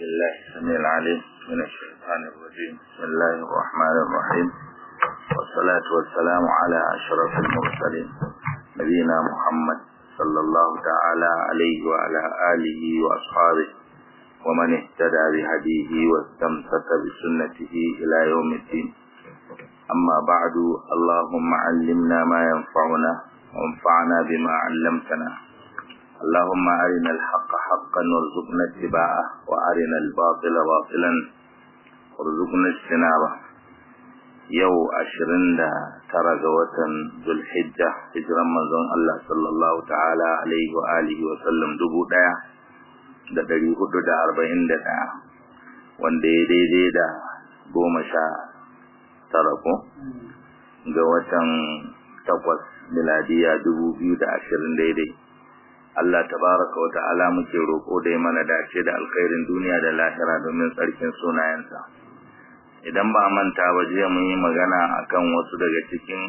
بالله السميع العليم من الشيطان الرجيم بسم الله الرحمن الرحيم والصلاة والسلام على أشرف المرسلين نبينا محمد صلى الله تعالى عليه وعلى آله وأصحابه ومن اهتدى بهديه واستمسك بسنته إلى يوم الدين أما بعد اللهم علمنا ما ينفعنا وانفعنا بما علمتنا اللهم أرنا الحق حقا وارزقنا اتباعه وأرنا الباطل باطلا وارزقنا اجتنابه yau ashirin da tara ga watan zulhijja hijiran manzon Allah sallallahu ta'ala alaihi wa alihi wa sallam dubu ɗaya da ɗari hudu da arba'in da ɗaya wanda ya daidai da goma sha tara ko ga watan takwas miladiya dubu biyu da ashirin daidai Allah tabaraka wa ta'ala muke roƙo da ya mana dace da alkhairin duniya da lahira domin tsarkin sunayensa idan ba manta ba jiya mun yi magana akan wasu daga cikin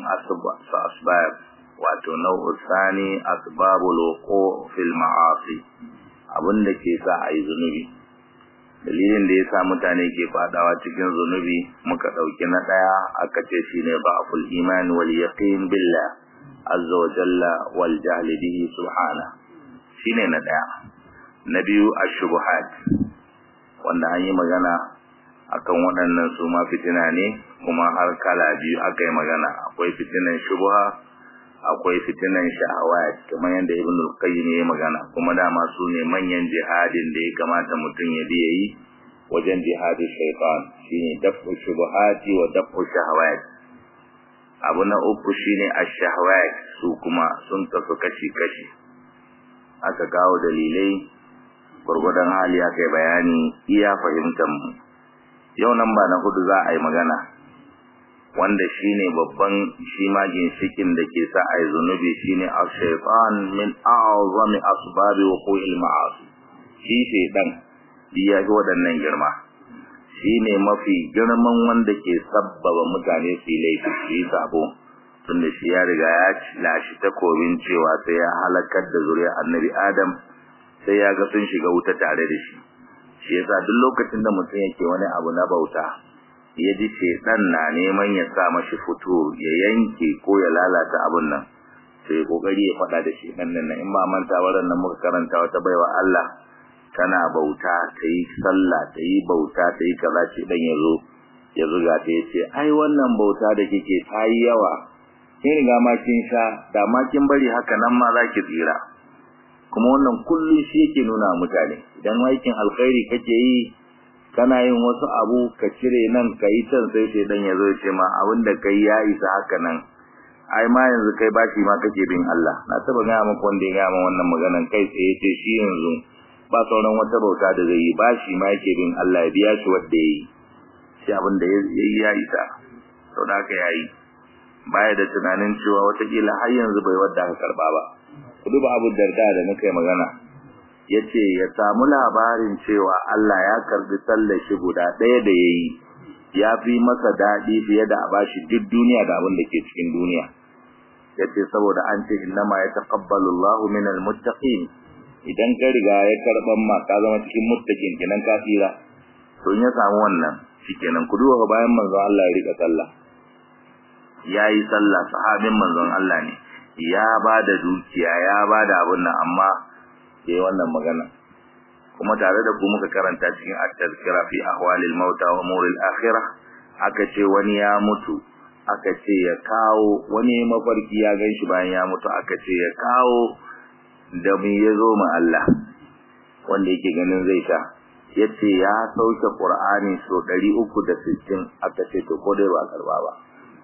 asbab wato nau'u sani asbabul wuqu fil ma'asi abinda ke sa ayi zunubi dalilin da yasa mutane ke fadawa cikin zunubi muka dauki na daya aka ce shine ba'ful iman wal yaqin billah azza wa jalla wal jahl bihi subhana shine na daya na biyu ash-shubuhat wanda an yi magana akan waɗannan su ma fitina ne kuma har kala biyu aka yi magana akwai fitinan shubha akwai fitinan shahawat kamar yadda ibn al-qayyim ya magana kuma dama su ne manyan jihadin da ya kamata mutum ya biya yi wajen jihadin shaytan shine dafu shubuhati wa dafu shahawat abu na uku shine ash-shahawat su kuma sun tafi kashi kashi aka kawo dalilai gurgudan hali aka yi bayani iya fahimtar mu yau nan ba na hudu za a yi magana wanda shine babban shi ma ginshikin da ke sa a yi zunubi shine ash-shaytan min a'zami asbabi wuqu'il ma'asi shi shaytan ya ga waɗannan girma shine mafi girman wanda ke sabbaba mutane su yi laifi su yi sabo tunda shi ya riga ya lashi takobin cewa sai ya halakar da zuriyar annabi adam sai ya ga sun shiga wuta tare da shi shi yasa duk lokacin da mutum yake wani abu na bauta ya ji shedan na neman ya sa mashi fito ya yanke ko ya lalata abun nan sai ya kokari ya faɗa da shedan nan in ba manta wannan nan muka karanta wata baiwa Allah tana bauta ta yi sallah ta yi bauta ta yi kaza shedan ya zo ya zuga ta yace ai wannan bauta da kike ta yi yawa kin riga ma kin sha da ma kin bari haka nan ma za ki tsira kuma wannan kullum shi yake nuna mutane idan aikin alkhairi kake yi kana yin wasu abu ka cire nan ka yi can sai sai dan yazo ya ce ma abin da kai ya isa haka nan ai ma yanzu kai bashi ma kake bin Allah na taba ga maka wanda ya ga wannan maganan kai sai ya ce shi yanzu ba sauran wata bauta da zai yi bashi ma yake bin Allah ya biya shi wanda yayi shi abin da yayi ya isa to da haka yayi baya da tunanin cewa watakila har yanzu bai wadda aka karba ba ku duba abu darda da muka yi magana yace ya samu labarin cewa Allah ya karbi sallar shi guda ɗaya da yayi ya fi masa daɗi fiye da a bashi duk duniya da abin da ke cikin duniya yace saboda an ce innama yataqabbalu Allahu minal muttaqin idan ka riga ya karban ma ka zama cikin muttaqin kenan ka tsira to in ya samu wannan shikenan ku duba bayan manzo Allah ya rika sallah yayi sallah sahabin manzon Allah ne ya ba da dukiya ya ba da abin nan amma yayi wannan magana kuma tare da ku muka karanta cikin at-tazkira fi ahwalil mauta wa umuril akhirah aka ce wani ya mutu aka ce ya kawo wani mafarki ya ganshi bayan ya mutu aka ce ya kawo da mu yazo mu Allah wanda yake ganin zai sha yace ya sauke Qur'ani so 360 aka ce to ko dai ba karba ba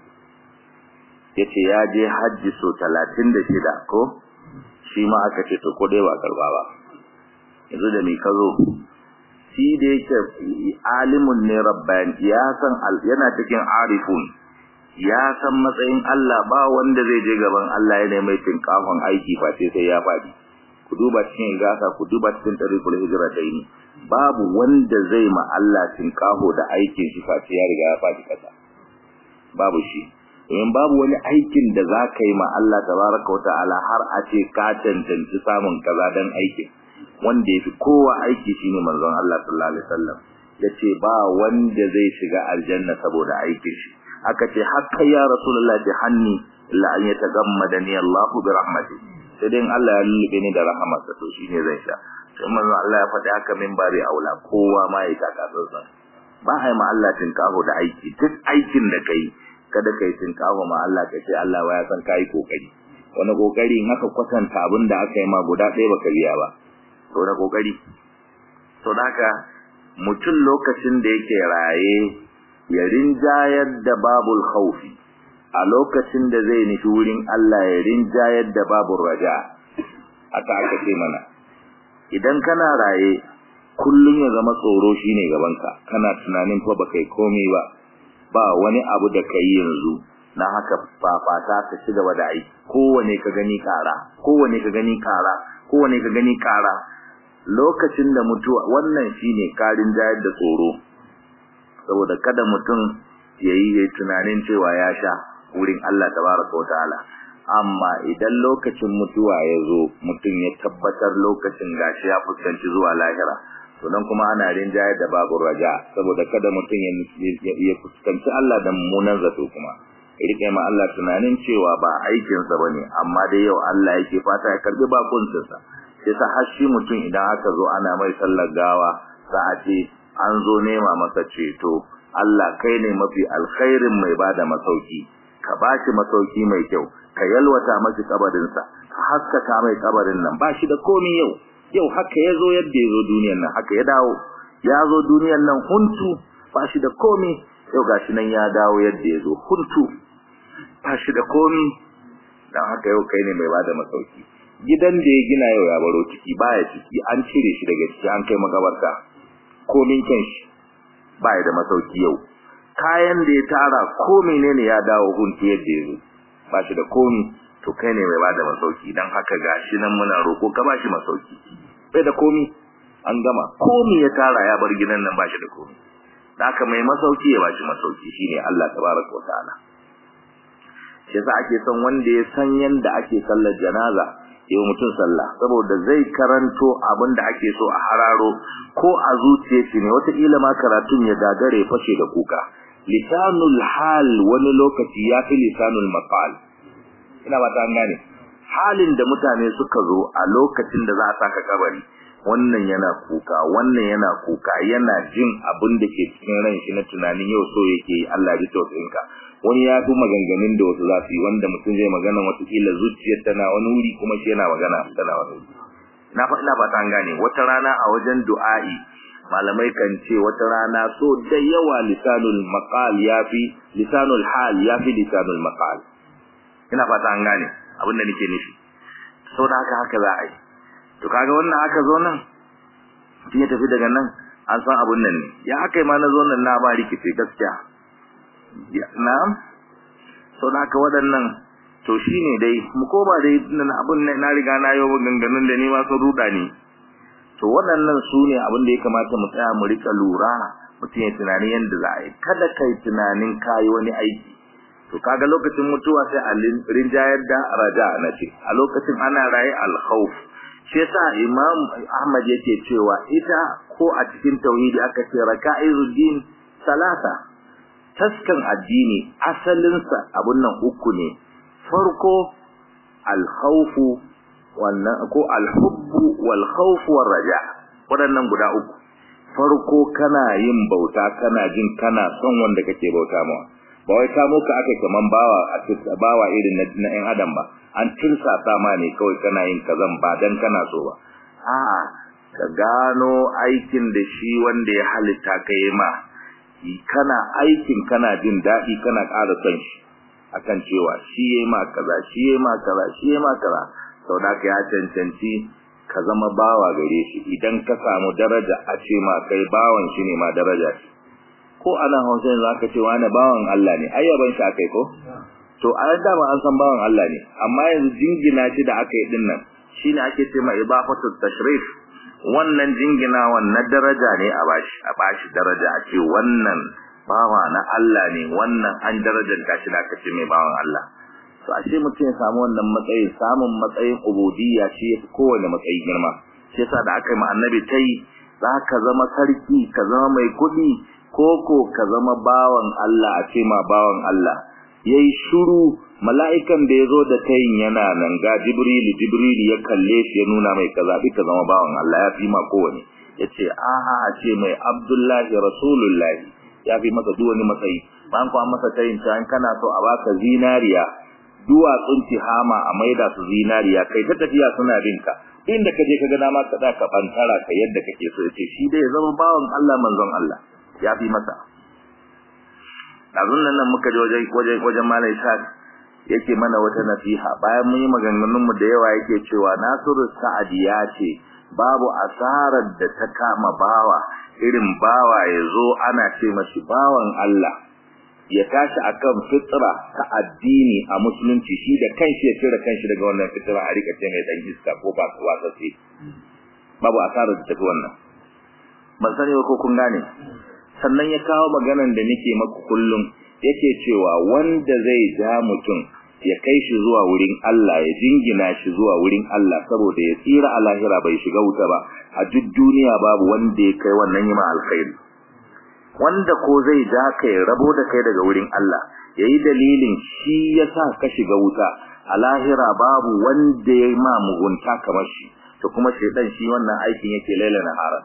yace ya je hajji so 36 ko shi ma aka ce to ko dai ba karba ba yanzu da me kazo shi da yake alimun ne rabbani ya san yana cikin arifun ya san matsayin Allah ba wanda zai je gaban Allah yana mai tinkafin aiki ba sai sai ya fadi ku duba cikin gasa ku duba cikin tariqul hijratayn babu wanda zai ma Allah tinkafo da aikin shi face ya riga ya fadi kasa babu shi domin babu wani aikin da za ka yi ma Allah tabaraka wa ta'ala har a ce ka cancanci samun kaza dan aikin wanda yafi kowa aiki shine manzon Allah sallallahu alaihi wasallam yace ba wanda zai shiga aljanna saboda aikin shi aka ce hakka ya rasulullahi bi hanni illa an yatagammadani Allah bi rahmatihi sai dai Allah ya lullube ni da rahamarsa to shine zai sha sai manzo Allah ya faɗi haka min bari aula kowa ma ya taka tsantsan ba ai ma Allah tinkaho da aiki duk aikin da kai kada kai tinkaho ma Allah ka ce Allah ya san kai kokari wani kokari in aka kwatanta abin da aka yi ma guda ɗaya baka biya ba to na kokari to haka mutum lokacin da yake raye ya rinjayar da babul khawfi a lokacin da zai nufi wurin Allah ya rinjayar da babul raja aka aka ce mana idan kana raye kullun ya zama tsoro shine gabanka kana tunanin fa baka yi komai ba ba wani abu da kai yanzu na haka fafata ka ci gaba da aiki kowane ka gani kara kowane ka gani kara kowane ka gani kara lokacin da mutuwa wannan shine karin jayar da tsoro saboda kada mutum yayi yayi tunanin cewa ya sha wurin Allah tabaraka wa ta'ala amma idan lokacin mutuwa ya zo mutum ya tabbatar lokacin gashi ya fuskanci zuwa lahira to dan kuma ana rinjaye da babu raja saboda kada mutum ya fuskanci Allah da mummunan zato kuma rike ma Allah tunanin cewa ba aikin sa bane amma dai yau Allah yake fata ya karbi bakuncin sa sai sa har shi mutum idan aka zo ana mai sallar gawa za a ce an zo nema masa ceto Allah kai ne mafi alkhairin mai bada masauki ka bashi masauki mai kyau ka yalwata masa kabarinsa ka haskaka mai kabarin nan bashi da komai yau yau haka yazo yadda yazo duniyar nan haka ya dawo ya zo duniyar nan huntu bashi da komai yau gashi nan ya dawo yadda yazo huntu bashi da komai dan haka yau kai ne mai bada masauki gidan da ya gina yau ya baro ciki baya ciki an cire shi daga ciki an kai makabarta komin kan shi baya da masauki yau kayan da ya tara ko menene ya dawo huntu yadda yazo ba shi da komi to kai ne mai bada masauki dan haka gashi nan muna roko ka ba shi masauki bai da komi an gama komi ya tara ya bar gidan nan ba shi da komi haka mai masauki ya ba shi masauki shine Allah tabaraka wa ta'ala shi yasa ake son wanda ya san yanda ake sallar janaza yau mutum sallah saboda zai karanto abin da ake so a hararo ko a zuciya shi ne wataƙila ma karatun ya gagare fashe da kuka lisanul hal wani lokaci ya fi lisanul maqal ina ba ta gane halin da mutane suka zo a lokacin da za a saka kabari wannan yana kuka wannan yana kuka yana jin abin da ke cikin ran shi na tunanin yau so yake yi Allah ya tausayin ka wani ya fi maganganun da wasu za su yi wanda mutum zai magana watakila zuciyar tana wani wuri kuma shi yana magana tana wani wuri na fa ina ba ta gane wata rana a wajen du'a'i malamai kan ce wata rana so da yawa lisanul maqal yafi lisanul hal yafi lisanul maqal ina fata an gane abin da nake nufi saboda haka haka za a yi to kaga wannan aka zo nan ya tafi daga nan an san abun nan ne ya aka yi ma na zo nan na ba rikice gaskiya na'am saboda haka waɗannan to shine dai mu koma dai abun nan na riga na yi ganganun da ni ma sun ruda ni to waɗannan su ne abin da ya kamata mu tsaya mu rika lura mutum ya tunanin yadda za a yi kada kai tunanin kayi wani aiki to kaga lokacin mutuwa sai a rinjayar da raja na ce a lokacin ana raye alkhawf shi yasa imam ahmad yake cewa ita ko a cikin tauhidi aka ce raka'izuddin salasa taskan addini asalinsa abun nan uku ne farko alkhawfu wannan ko alhubbu wal khawf war raja wadannan guda uku farko kana yin bauta kana jin kana son wanda kake bauta mawa ba wai kamo ka aka kaman bawa a bawa irin na ɗan adam ba an tursa ta ma ne kawai kana yin kazan ba dan kana so ba a'a ka gano aikin da shi wanda ya halitta ka yi ma kana aikin kana jin daɗi kana ƙara son shi akan cewa shi yayi ma kaza shi yayi ma kaza shi yayi ma kaza sau da ya cancanci ka zama bawa gare shi idan ka samu daraja a ce ma kai bawan shi ne ma daraja shi ko ana hausa yanzu aka ce wani bawan Allah ne ayyaban shi akai ko to a yadda ba an san bawan Allah ne amma yanzu jingina shi da aka yi din nan shine ake ce ma ibafatu tashrif wannan jingina wannan daraja ne a bashi a bashi daraja a ce wannan bawa na Allah ne wannan an darajar shi da aka ce mai bawan Allah to ashe mutum ya samu wannan matsayi samun matsayin ubudiyya shi yafi kowane matsayi girma shi yasa da aka yi ma annabi tai za ka zama sarki ka zama mai kuɗi koko ka zama bawan Allah a ce ma bawan Allah yayi shiru mala'ikan da yazo da tayin yana nan ga jibrilu jibrilu ya kalle shi ya nuna mai kaza bi ka zama bawan Allah ya fi ma kowane yace aha a ce mai abdullahi rasulullahi ya fi masa duk wani matsayi ban kuwa masa tayin ta kana so a baka zinariya duwatsun tihama a maida su zinariya kai ta tafiya suna binka inda kaje ka ga dama ka da ka bantara ka yadda kake so yace shi dai ya zama bawan Allah manzon Allah ya fi masa azun nan muka je wajen wajen wajen malai sa'ad yake mana wata nasiha bayan mun yi maganganun mu da yawa yake cewa Nasiru Sa'ad ya ce babu asarar da ta kama bawa irin bawa ya zo ana ce mashi bawan Allah ya tashi akan fitra ta addini a musulunci shi da kanshi ya cire kanshi daga wannan fitra a rika ce mai dan iska ko ba su wasa sai babu asarar da tafi wannan ban sani ba ko kun gane sannan ya kawo maganan da nake maku kullum yake cewa wanda zai ja mutum ya kai shi zuwa wurin Allah ya jingina shi zuwa wurin Allah saboda ya tsira a lahira bai shiga wuta ba a duk duniya babu wanda ya kai wannan yima alkhairi wanda ko zai ja ka ya rabo da kai daga wurin Allah yayi dalilin shi yasa ka shiga wuta a lahira babu wanda ya ma mugunta kamar shi to kuma shedan shi wannan aikin yake laila nahara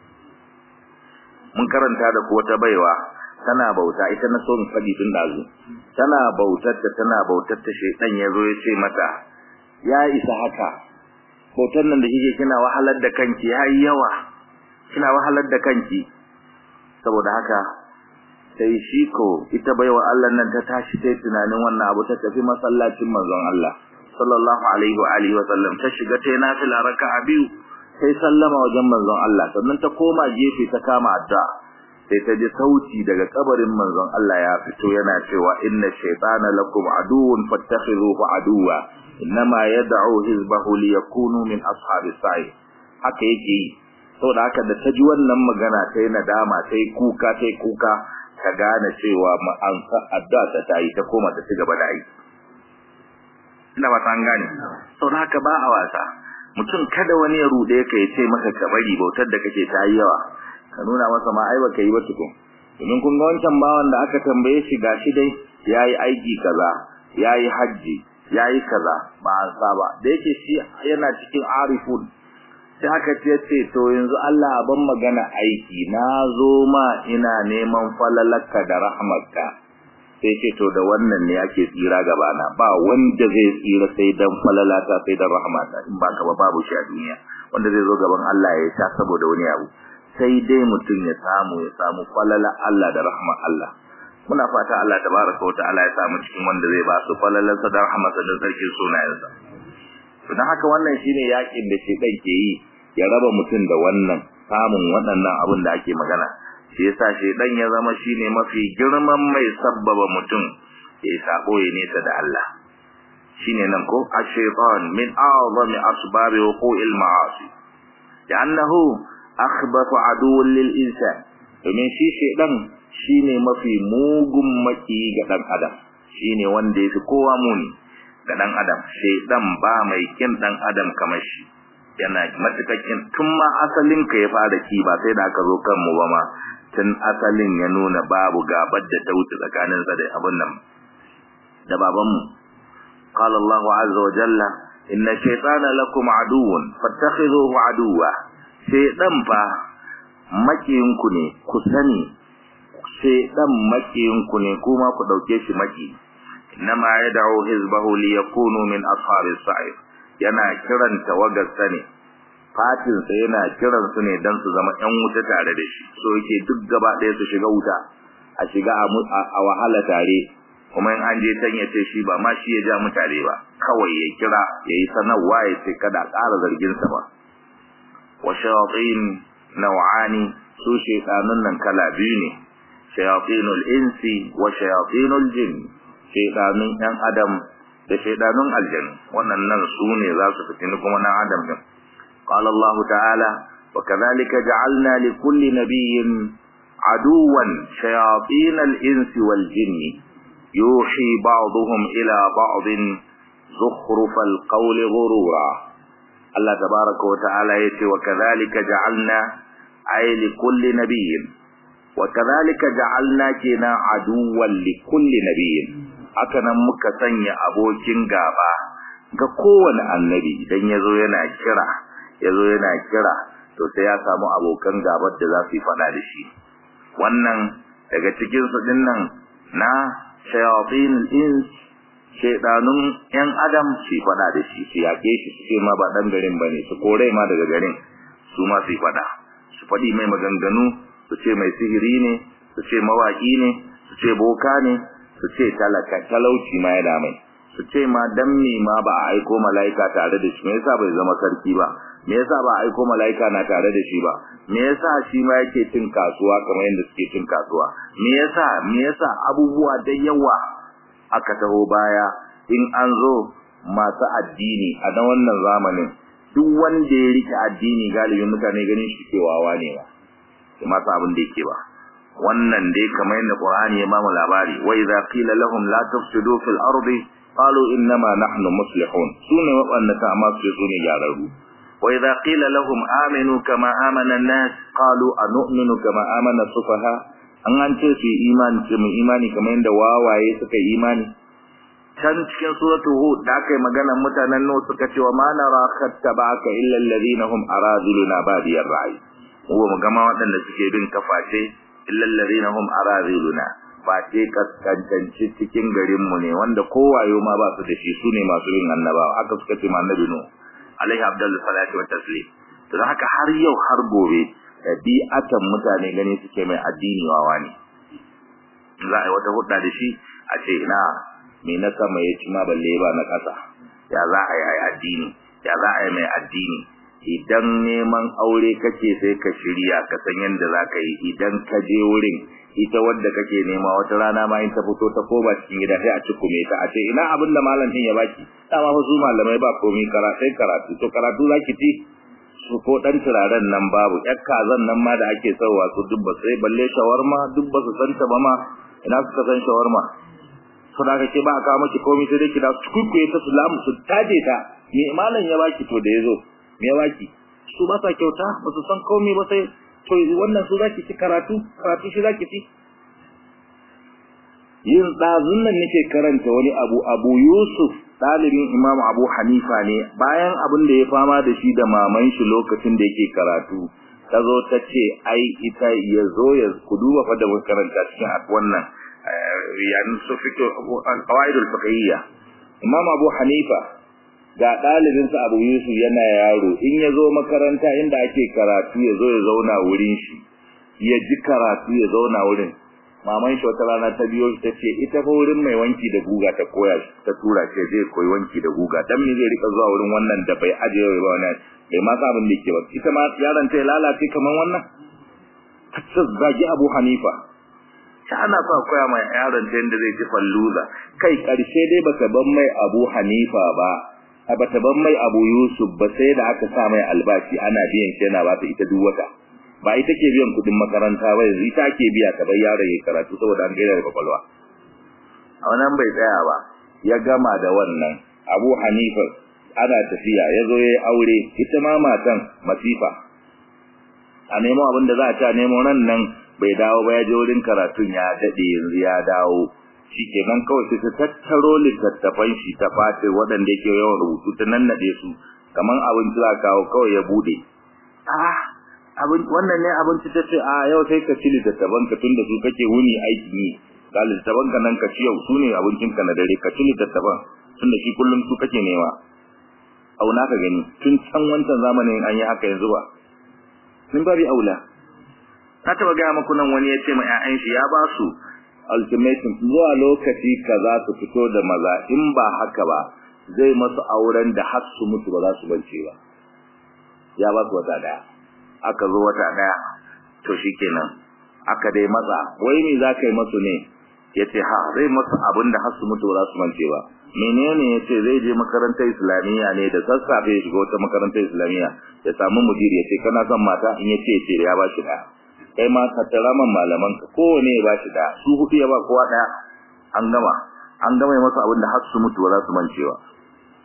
mun karanta da ko wata baiwa tana bauta ita na so in fadi tun dazu tana bautar ta tana bautar ta shedan yazo ya ce mata ya isa haka bautar nan da kike kina wahalar da kanki yayi yawa kina wahalar da kanki saboda haka sai shi ko ita baiwa Allah nan ta tashi sai tunanin wannan abu ta tafi masallacin manzon Allah sallallahu alaihi wa alihi wa sallam ta shiga ta nafila raka'a biyu sai sallama wajen manzon Allah sannan ta koma gefe ta kama addu'a sai ta ji sauti daga kabarin manzon Allah ya fito yana cewa inna shaytana lakum aduwwun fattakhizuhu aduwwa innama yad'u hizbahu liyakunu min ashabis sa'i haka yake yi saboda haka da ta ji wannan magana ta yi nadama ta yi kuka ta yi kuka ta gane cewa an addu'a ta ta yi ta koma ta ci gaba da aiki ina ba ta gane saboda haka ba a wasa mutum kada wani ya rude ka ya ce maka ka bari bautar da kake ta yi yawa ka nuna masa ma ai baka yi ba tukun domin kun ga wancan bawan da aka tambaye shi gashi dai yayi aiki kaza yayi haji yayi kaza ba an saba da yake shi yana cikin arifun sai haka ce ce to yanzu Allah ban magana aiki na zo ma ina neman falalaka da rahmarka sai ce to da wannan ne ake tsira gaba na ba wanda zai tsira sai dan falalata sai dan rahmata in ba ka ba babu shi a duniya wanda zai zo gaban Allah ya sha saboda wani abu sai dai mutum ya samu ya samu falala Allah da rahmar Allah muna fata Allah tabaraka wa ta'ala ya samu cikin wanda zai ba su falalansa da rahmarsa da sarkin sunayensa to dan haka wannan shine yakin da shi ke yi ya raba mutum da wannan samun waɗannan abin da ake magana shi yasa shedan ya zama shine mafi girman mai sabbaba mutum ya sabo ya nesa da Allah shine nan ko ash-shaytan min a'zami asbab wuqu'il ma'asi li'annahu akhbathu aduwwun lil insan domin shi shedan shine mafi mugun maki ga dan adam shine wanda yafi kowa muni ga dan adam shedan ba mai kin dan adam kamar shi yana matakakin tun ma asalin ka ya fara ki ba sai da aka zo kan mu ba ma tun asalin ya nuna babu gabar da ta wuce tsakanin sa da abin nan da baban mu qala Allahu azza wa jalla inna shaytana lakum aduwwun fattakhidhuhu aduwwa shaytan fa makiyin ku ne ku sani shaytan makiyin ku ne kuma ku dauke shi maki inma yad'u hizbahu liyakunu min ashabis sa'ir yana kiran tawagarsa ne fatinsa yana kiran su ne don su zama ‘yan wuta tare da shi so yake duk gaba ɗaya su shiga wuta a shiga a wahala tare kuma in an je can ya ce shi ba ma shi ya ja mutane ba kawai ya kira ya yi sanarwa ya ce kada ƙara zarginsa ba wa shayatin naw'ani su shaytanun nan kala biyu ne shayatinul insi wa shayatinul jin shaytanun ‘yan adam da shaidanun aljanu wannan nan su ne za su fitini kuma nan adam din qala Allah ta'ala wa kadhalika ja'alna li kulli nabiyyin aduwan shayatin al-insi wal jinni yuhi ba'dhum ila ba'din zukhruf al-qawl ghurura Allah tabaraka wa ta'ala yace wa kadhalika ja'alna ay li kulli nabiyyin wa kadhalika ja'alna kina aduwwan li kulli nabiyyin haka nan muka sanya abokin gaba ga kowane annabi idan yazo yana kira yazo yana kira to sai ya samu abokan gabar da za su yi fada da shi wannan daga cikin su dinnan na shayatin ins shedanun yan adam su fada da shi su yake shi su ce ma ba dan garin bane su kore ma daga garin su ma su fada su fadi mai maganganu su ce mai sihiri ne su ce mawaki ne su ce boka ne su ce talaka talauci ma ya mai su ce ma dan me ma ba a aiko malaika tare da shi me yasa bai zama sarki ba me yasa ba a aiko malaika na tare da shi ba me yasa shi ma yake cin kasuwa kamar yadda suke cin kasuwa me yasa me yasa abubuwa da yawa aka taho baya in an zo masu addini a na wannan zamanin duk wanda ya rike addini galibin mutane ganin shi kewawa ne ba sai masu abin da yake ba wannan dai kamar yadda Qur'ani ya bamu labari wa idza qila lahum la tufsidu fil ardi qalu innama nahnu muslihun sune waɗanda ta amma su sune gyararru wa idza qila lahum aminu kama amana an-nas qalu anu'minu kama amana sufaha an an ce su imani ce mu imani kamar yadda wawaye suka yi imani can cikin suratul hud da aka yi maganar mutanen nuh suka ce wa ma nara khattabaka illa alladhina hum araduluna badiyar ra'i mu ba mu gama waɗanda suke bin kafafe illa alladhina hum araduluna ba ce kaskancanci cikin garin mu ne wanda kowayo ma ba su da shi su ne masu bin annabawa aka suka ce ma annabi nuh alaihi abdullu salatu wa taslim to haka har yau har gobe ɗabi'atan mutane gani suke mai addini wawa ne za a yi wata hudda da shi a ce ina me na sama ya ci ma balle ba na ƙasa ya za a yi addini ya za a yi mai addini idan neman aure kake sai ka shirya ka san yadda za ka yi idan ka je wurin ita wadda kake nema wata rana ma in ta fito ta koba cikin gida sai a ci kume ta a ce ina abin da malam din ya baki dama fa su malamai ba komai karatu karatu to karatu zaki ci su ko dan turaren nan babu yar kazan nan ma da ake sauwa su duk ba sai balle shawarma duk ba su santa ba ma ina suka san shawarma to da kake ba aka miki komai sai dai ki da su kukuye ta salamu su taje ta me malam ya baki to da yazo me ya baki su ba sa kyauta ba su san komai ba sai to wannan su zaki ci karatu karatu shi zaki ci yin dazun nan nake karanta wani abu abu yusuf dalibin imam abu hanifa ne bayan abin da ya fama da shi da maman shi lokacin da yake karatu ta zo ta ce ai ita ya zo ya ku duba fa da karanta cikin wannan yani su fito al-qawaid al-fiqhiyya imam abu hanifa ga dalibin sa abu yusuf yana yaro in ya zo makaranta inda ake karatu ya zo ya zauna wurin shi ya ji karatu ya zauna wurin maman shi wata rana ta biyo shi tace ita fa wurin mai wanki da guga ta koya shi ta tura shi zai koyi wanki da guga dan me zai rika zuwa wurin wannan da bai aje ba wannan bai ma abin da yake ba ita ma yaron ta lalace kaman wannan ta zagi Abu Hanifa ta ana so koya mai yaron ta yanda zai ci falluza kai karshe dai bata ban mai Abu Hanifa ba a bata ban mai Abu Yusuf ba sai da aka sa mai albashi ana biyan shi yana ba ta ita duk wata ba ita ke biyan kudin makaranta ba yanzu ita ke biya ta bai yaron ya karatu saboda an gaira da kwakwalwa a wannan bai tsaya ba ya gama da wannan Abu Hanifa ana tafiya ya zo ya aure ita ma matan masifa a nemo abin da za a ci a nemo nan nan bai dawo ba ya je wurin karatun ya dade yanzu ya dawo shikenan kawai sai ta tattaro littattafan shi ta fate waɗanda yake yawan rubutu ta nannade su kaman abinci za kawo kawai ya bude ah abin wannan ne abinci ta ce a yau sai ka ci littattafan ka tunda su kake wuni aikin yi ga littattafan ka nan ka ci yau su ne abincin ka na dare ka ci littattafan tunda shi kullum su kake nema auna ka gani tun can wancan zamanin an yi haka yanzu ba min babi aula na taba gaya muku nan wani ya ce ma 'ya'yan shi ya ba su ultimatum zuwa lokaci kaza su fito da maza in ba haka ba zai masu auren da har su mutu ba za su bance ba ya ba su wata daya aka zo wata daya to shikenan aka dai matsa wai me za ka yi masu ne yace ha zai masu abin da har su mutu ba za su mance ba menene yace zai je makarantar islamiyya ne da sassafe ya shiga wata makarantar islamiyya ya samu mudiri yace kana son mata in yace yace ya ba shi daya kai ma ka tara man malaman ka kowane ya ba shi daya su hudu ya ba kowa daya an gama an gama masa abin da har su mutu ba za su mance ba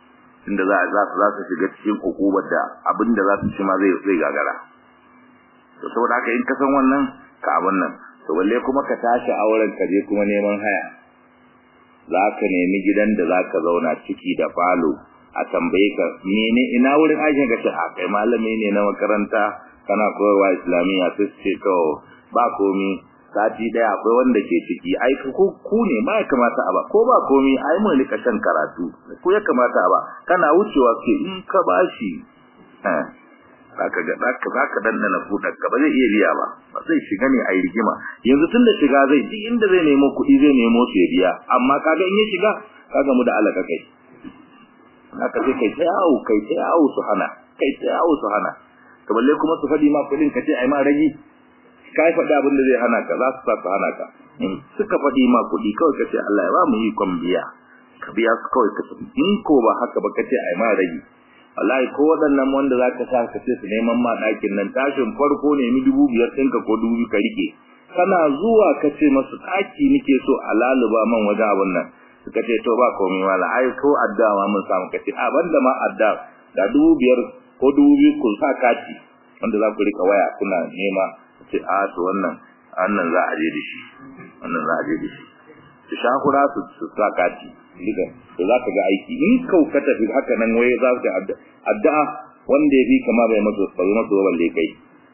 inda za za su za su shiga cikin hukumar da abinda za su ci ma zai zai gagara to saboda haka in ka san wannan ka abin nan to balle kuma ka tashi auren ka je kuma neman haya za ka nemi gidan da za ka zauna ciki da falo a tambaye ka mene ina wurin aikin ka ce a kai malami ne na makaranta kana koyarwa islamiyya sai ce to ba komi sati daya akwai wanda ke ciki ai ku ku ne ba ya kamata a ba ko ba komi ai mun rika shan karatu ko ya kamata a ba kana wucewa ke in ka bashi eh zaka ga zaka zaka dandana kudar ka ba zai iya biya ba ba zai shiga ne ai rigima yanzu tunda shiga zai duk inda zai nemo kuɗi zai nemo su ya biya amma kaga in ya shiga kaga mu da alaka kai haka sai kai ta yawo kai ta yawo su hana kai ta yawo su hana to balle kuma su fadi ma kuɗin ka ce ai ma ragi kai faɗi abin da zai hana ka za su sa su hana ka in suka faɗi ma kuɗi kawai ka ce Allah ya ba mu yi kwan biya ka biya su kawai ka tafi in ko ba haka ba ka ce ai ma ragi wallahi ko waɗannan wanda za ka sa ka ce su neman ma ɗakin nan tashin farko ne mi dubu biyar ɗinka ko dubu ka rike kana zuwa ka ce masu ɗaki nake so a laluba man waje abin nan suka ce to ba komai wala ai ko adda ma mun samu ka ce a banda ma adda ga dubu biyar ko dubu biyu kun sa kati wanda za ku rika waya kuna nema ce a to wannan wannan za a je da shi wannan za a je da shi su shakura su su sa kati diga to za ka ga aiki in kau ka tafi haka nan waye za ka addu'a wanda ya fi kama bai maso bai maso balle kai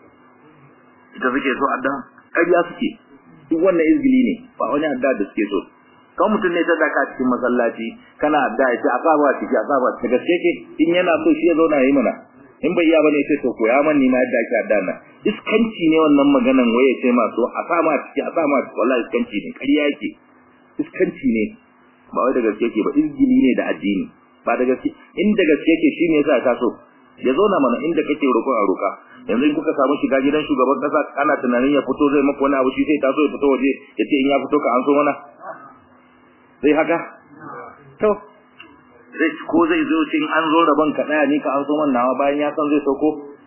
ita suke so addu'a ƙarya suke duk wannan izgili ne ba wani addu'a da suke so kan mutum ne ta daka cikin masallaci kana addu'a ya ce a saba ciki a saba ciki gaske ke in yana so shi ya zauna ya yi mana in bai iya bane sai to koya man ni ma yadda ake addu'a nan iskanci ne wannan maganan waye sai ma so a sama ciki a sama ciki wallahi iskanci ne ƙarya yake iskanci ne ba wai da gaske yake ba izgili ne da addini ba da gaske in da gaske yake shine yasa ta so ya zauna mana inda kake roƙon a roƙa yanzu in kuka samu shiga gidan shugaban kasa ana tunanin ya fito zai maka wani abu shi sai taso ya fito waje ya ce in ya fito ka an so mana zai haka to zai ko zai zo cin an zo rabon ka daya ni ka an so man nawa bayan ya san zai sauko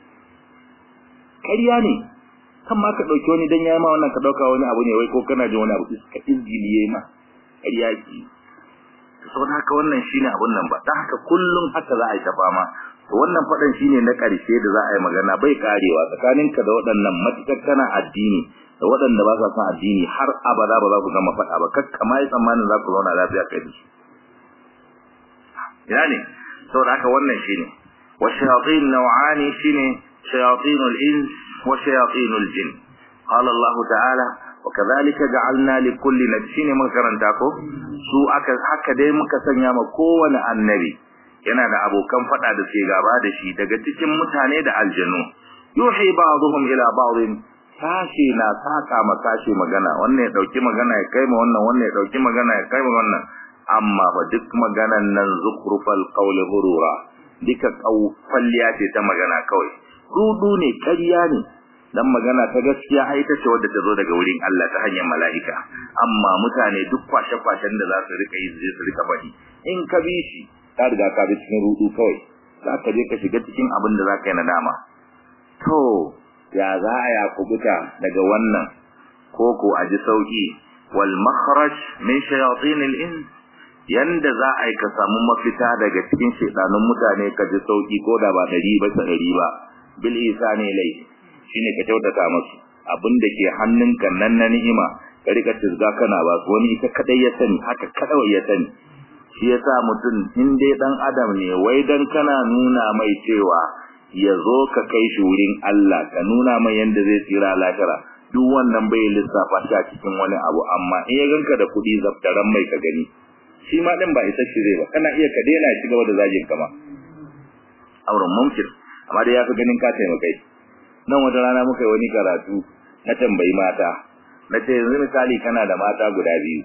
ƙarya ne kan ma ka dauki wani dan yayi ma wannan ka dauka wani abu ne wai ko kana jin wani abu ka izgili yayi ma ƙarya ki saboda haka wannan shine abun nan ba dan haka kullum haka za a yi ta fama to wannan fadan shine na ƙarshe da za a yi magana bai karewa tsakaninka da waɗannan matukar kana addini da waɗanda ba sa son addini har abada ba za ku gama faɗa ba kakka ma yi tsammanin za ku zauna lafiya kai da su ina ne saboda haka wannan shine wa shayatin naw'ani shine shayatinul ins wa shayatinul jin qala Allah ta'ala wa kadhalika ja'alna li kulli nabiyyin mun karanta ko su aka haka dai muka sanya ma kowane annabi yana da abokan fada da ke gaba da shi daga cikin mutane da aljanu yuhi ba'dhum ila ba'dhin sashi na saka ma sashi magana wannan ya dauki magana ya kai ma wannan wannan ya dauki magana ya kai ma wannan amma fa duk maganan nan zukrufal qawli hurura duka falliya ce ta magana kawai rudu ne ƙarya ne dan magana ta gaskiya ai ta ce wadda ta zo daga wurin Allah ta hanyar mala'ika amma mutane duk kwashe-kwashen da za su rika yi zai su rika faɗi in ka bi shi ka riga ka bi cikin rudu kawai za ka je ka shiga cikin abin da za ka yi nadama to ya za a ya kubuta daga wannan koko a ji sauki wal makhraj min shayatin al ins yanda za a yi ka samu mafita daga cikin shedanun mutane ka ji sauki ko da ba dari ba ta dari ba bil isani lai shine ka kyautata musu abin da ke hannunka nan na ni'ima ka rika tizga kana ba su wani ita kadai ya sani haka kadai ya sani shi yasa mutum in dai dan adam ne wai dan kana nuna mai cewa ya zo ka kai shi wurin Allah ka nuna mai yanda zai tsira lahira duk wannan bai lissafa shi a cikin wani abu amma in ya ganka da kuɗi zaftaran mai ka gani shi ma din ba isa shi zai ba kana iya ka daina shi gaba da zagin ka ma auren mumkin amma dai yafi ganin ka taimakai nan wata rana muka yi wani karatu na tambayi mata na ce yanzu misali kana da mata guda biyu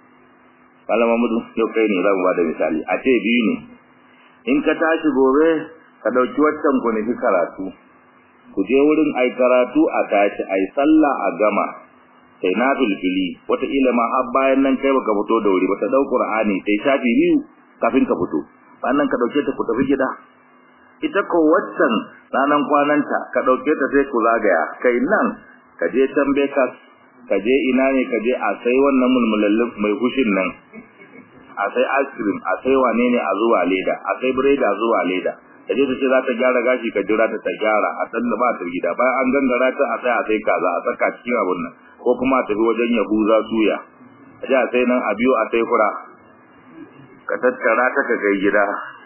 malama mudu yau kai ne za mu ba da misali a ce biyu ne in ka tashi gobe ka ɗauki waccan ku nufi karatu ku je wurin ai karatu a tashi ai sallah a gama sai na filfili wataƙila ma har bayan nan kai baka fito da wuri ba ta ɗau ƙur'ani sai shafi biyu kafin ka fito bayan ka ɗauke ta ku tafi gida ita ko waccan ranan kwananta ka ɗauke ta sai ku zagaya kai nan ka je can bekas ka je ina ne ka je a sai wannan mulmulallin mai hushin nan a sai ice cream a sai wane ne a zuwa leda a sai biredi a zuwa leda da je ta ce za ta gyara gashi ka jira ta ta gyara a san da ba ta gida bayan an gangara ta a sai a sai kaza a saka cikin abun nan ko kuma a tafi wajen yahuza suya a ji a sai nan a biyo a sai kura ka tattara ta ka kai gida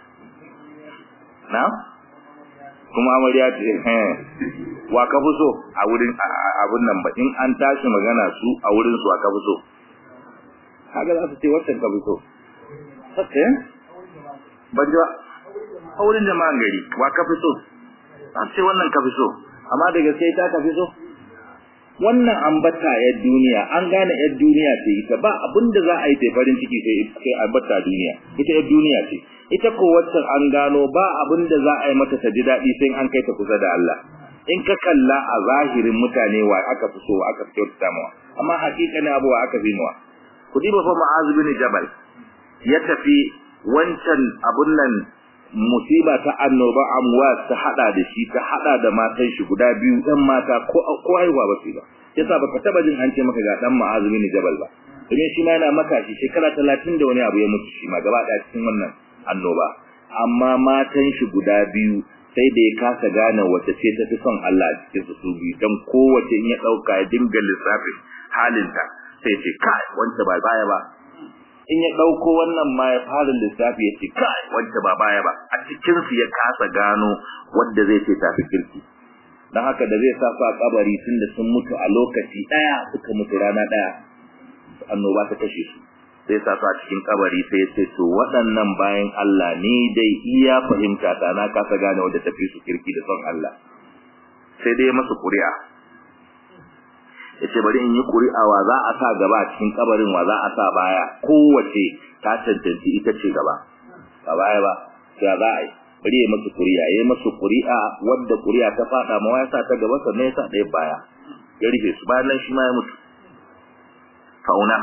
na kuma amarya ce wa ka fi so a wurin abun nan ba in an tashi magana su a wurin su wa ka fi so kaga za su ce wancan ka fi so sake ban ji ba a wurin jama'an gari wa ka fi so za su ce wannan ka fi so amma da gaske ta ka fi so wannan ambata yar duniya an gane yar duniya ce ita ba abin da za a yi ta farin ciki sai sai ambata duniya ita yar duniya ce ita ko wacce an gano ba abin da za a yi mata ta ji daɗi sai an kai ta kusa da Allah in ka kalla a zahirin mutane wa aka fi so wa aka fi kyautata mawa amma hakikanin abu wa aka fi mawa ku diba fa ma'az bin jabal ya tafi wancan abun nan musiba ta annoba amwas ta hada da shi ta hada da matan shi guda biyu dan mata ko ko haihuwa ba su ba yasa baka taba jin an ce maka ga dan ma'az bin jabal ba domin shi ma yana maka shi shekara 30 da wani abu ya mutu shi ma gaba daya cikin wannan annoba amma matan shi guda biyu sai da ya kasa gane wace ce ta fi son Allah a cikin su biyu dan kowace in ya dauka ya dinga lissafin halinta sai ce kai wanda ba baya ba in ya dauko wannan ma ya fara lissafi ya ce kai wanda ba baya ba a cikin su ya kasa gano wanda zai ce tafi kirki dan haka da zai sa su a kabari tunda sun mutu a lokaci daya suka mutu rana daya annoba ta kashe su sai sa su a cikin kabari sai ya ce to waɗannan bayan Allah ni dai iya fahimta ta na kasa gane wanda tafi su kirki da son Allah sai dai masu ƙuri'a yace bari in yi ƙuri'a wa za a sa gaba a cikin kabarin wa za a sa baya kowace ta cancanci ita ce gaba ba baya ba ya za a yi bari ya masu ƙuri'a ya masu ƙuri'a wadda ƙuri'a ta faɗa ma ya sa ta gaba sannan ya sa ɗaya baya ya rufe su bayan nan shi ma ya mutu fauna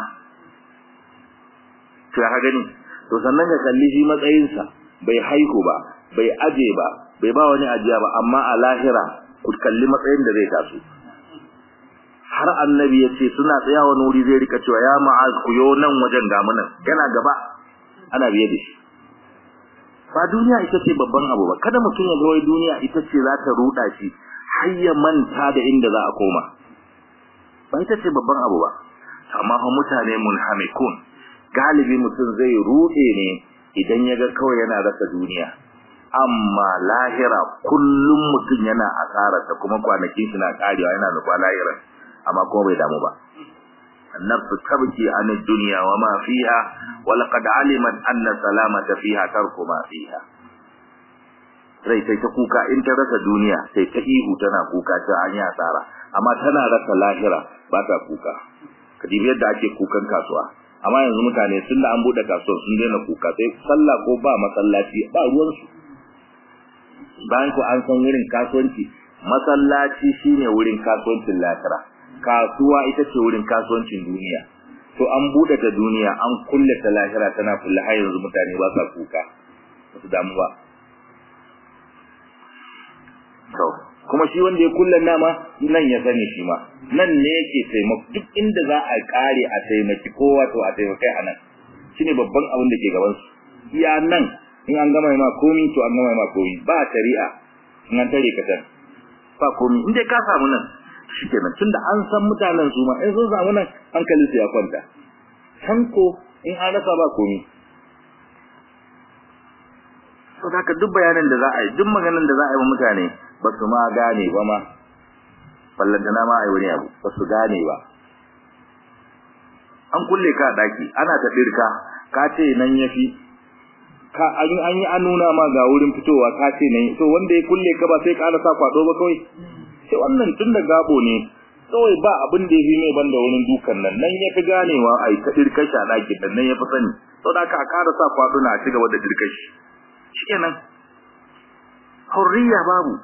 to ya gani to sannan ka kalli shi matsayinsa bai haihu ba bai aje ba bai ba wani ajiya ba amma a lahira ku kalli matsayin da zai taso har annabi ya ce suna tsaya wani wuri zai rika cewa ya ma'az ku yo nan wajen gamu nan yana gaba ana biye da shi ba duniya ita ce babban abu ba kada mutum ya wai duniya ita ce za ta ruda shi har ya manta da inda za a koma ba ita ce babban abu ba amma fa mutane munhamikun galibi mutum zai rude ne idan ya ga kawai yana rasa duniya amma lahira kullum mutum yana asararta kuma kwanakin shi na karewa yana nufa lahirar amma kuma bai damu ba annafsu tabki an dunya wa ma fiha wa laqad alimat anna salamata fiha tarku ma fiha rai sai ta kuka in ta rasa duniya sai ta ihu tana kuka ta an yi asara amma tana rasa lahira ba ta kuka kadibi yadda ake kukan kasuwa amma yanzu mutane sun da an bude kasuwa sun daina kuka sai sallah ko ba masallaci ba ruwan su bayan ko an san wurin kasuwanci masallaci shine wurin kasuwancin lahira kasuwa ita ce wurin kasuwancin duniya to an bude ta duniya an kulle ta lahira tana kulle har yanzu mutane ba sa kuka ba su damu ba to kuma shi wanda ya kulle nama nan ya sani shi ma nan ne yake taimako duk inda za a kare a taimaki kowa to a taimakai a nan shine babban abin da ke gaban su iya nan in an gama ma komi to an gama ma komi ba shari'a in an tare ka san ba komi in dai ka samu nan shikenan tunda an san mutanen su ma in sun samu nan hankalin su ya kwanta can ko in an rasa ba komi to haka duk bayanan da za a yi duk maganan da za a yi wa mutane ba su ma gane ba ma ballantana ma a yi wani abu ba su gane ba an kulle ka a daki ana ta dirka ka ce nan yafi ka an an yi an nuna ma ga wurin fitowa ka ce nan to wanda ya kulle ka ba sai ka sa kwado ba kawai sai wannan tun da gabo ne kawai ba abin da yafi mai banda wurin dukan nan nan ya fi ganewa ai ta dirkar shi a dakin nan nan ya fi sani saboda ka ƙara sa kwado na ci gaba da dirkar shi shikenan hurriya babu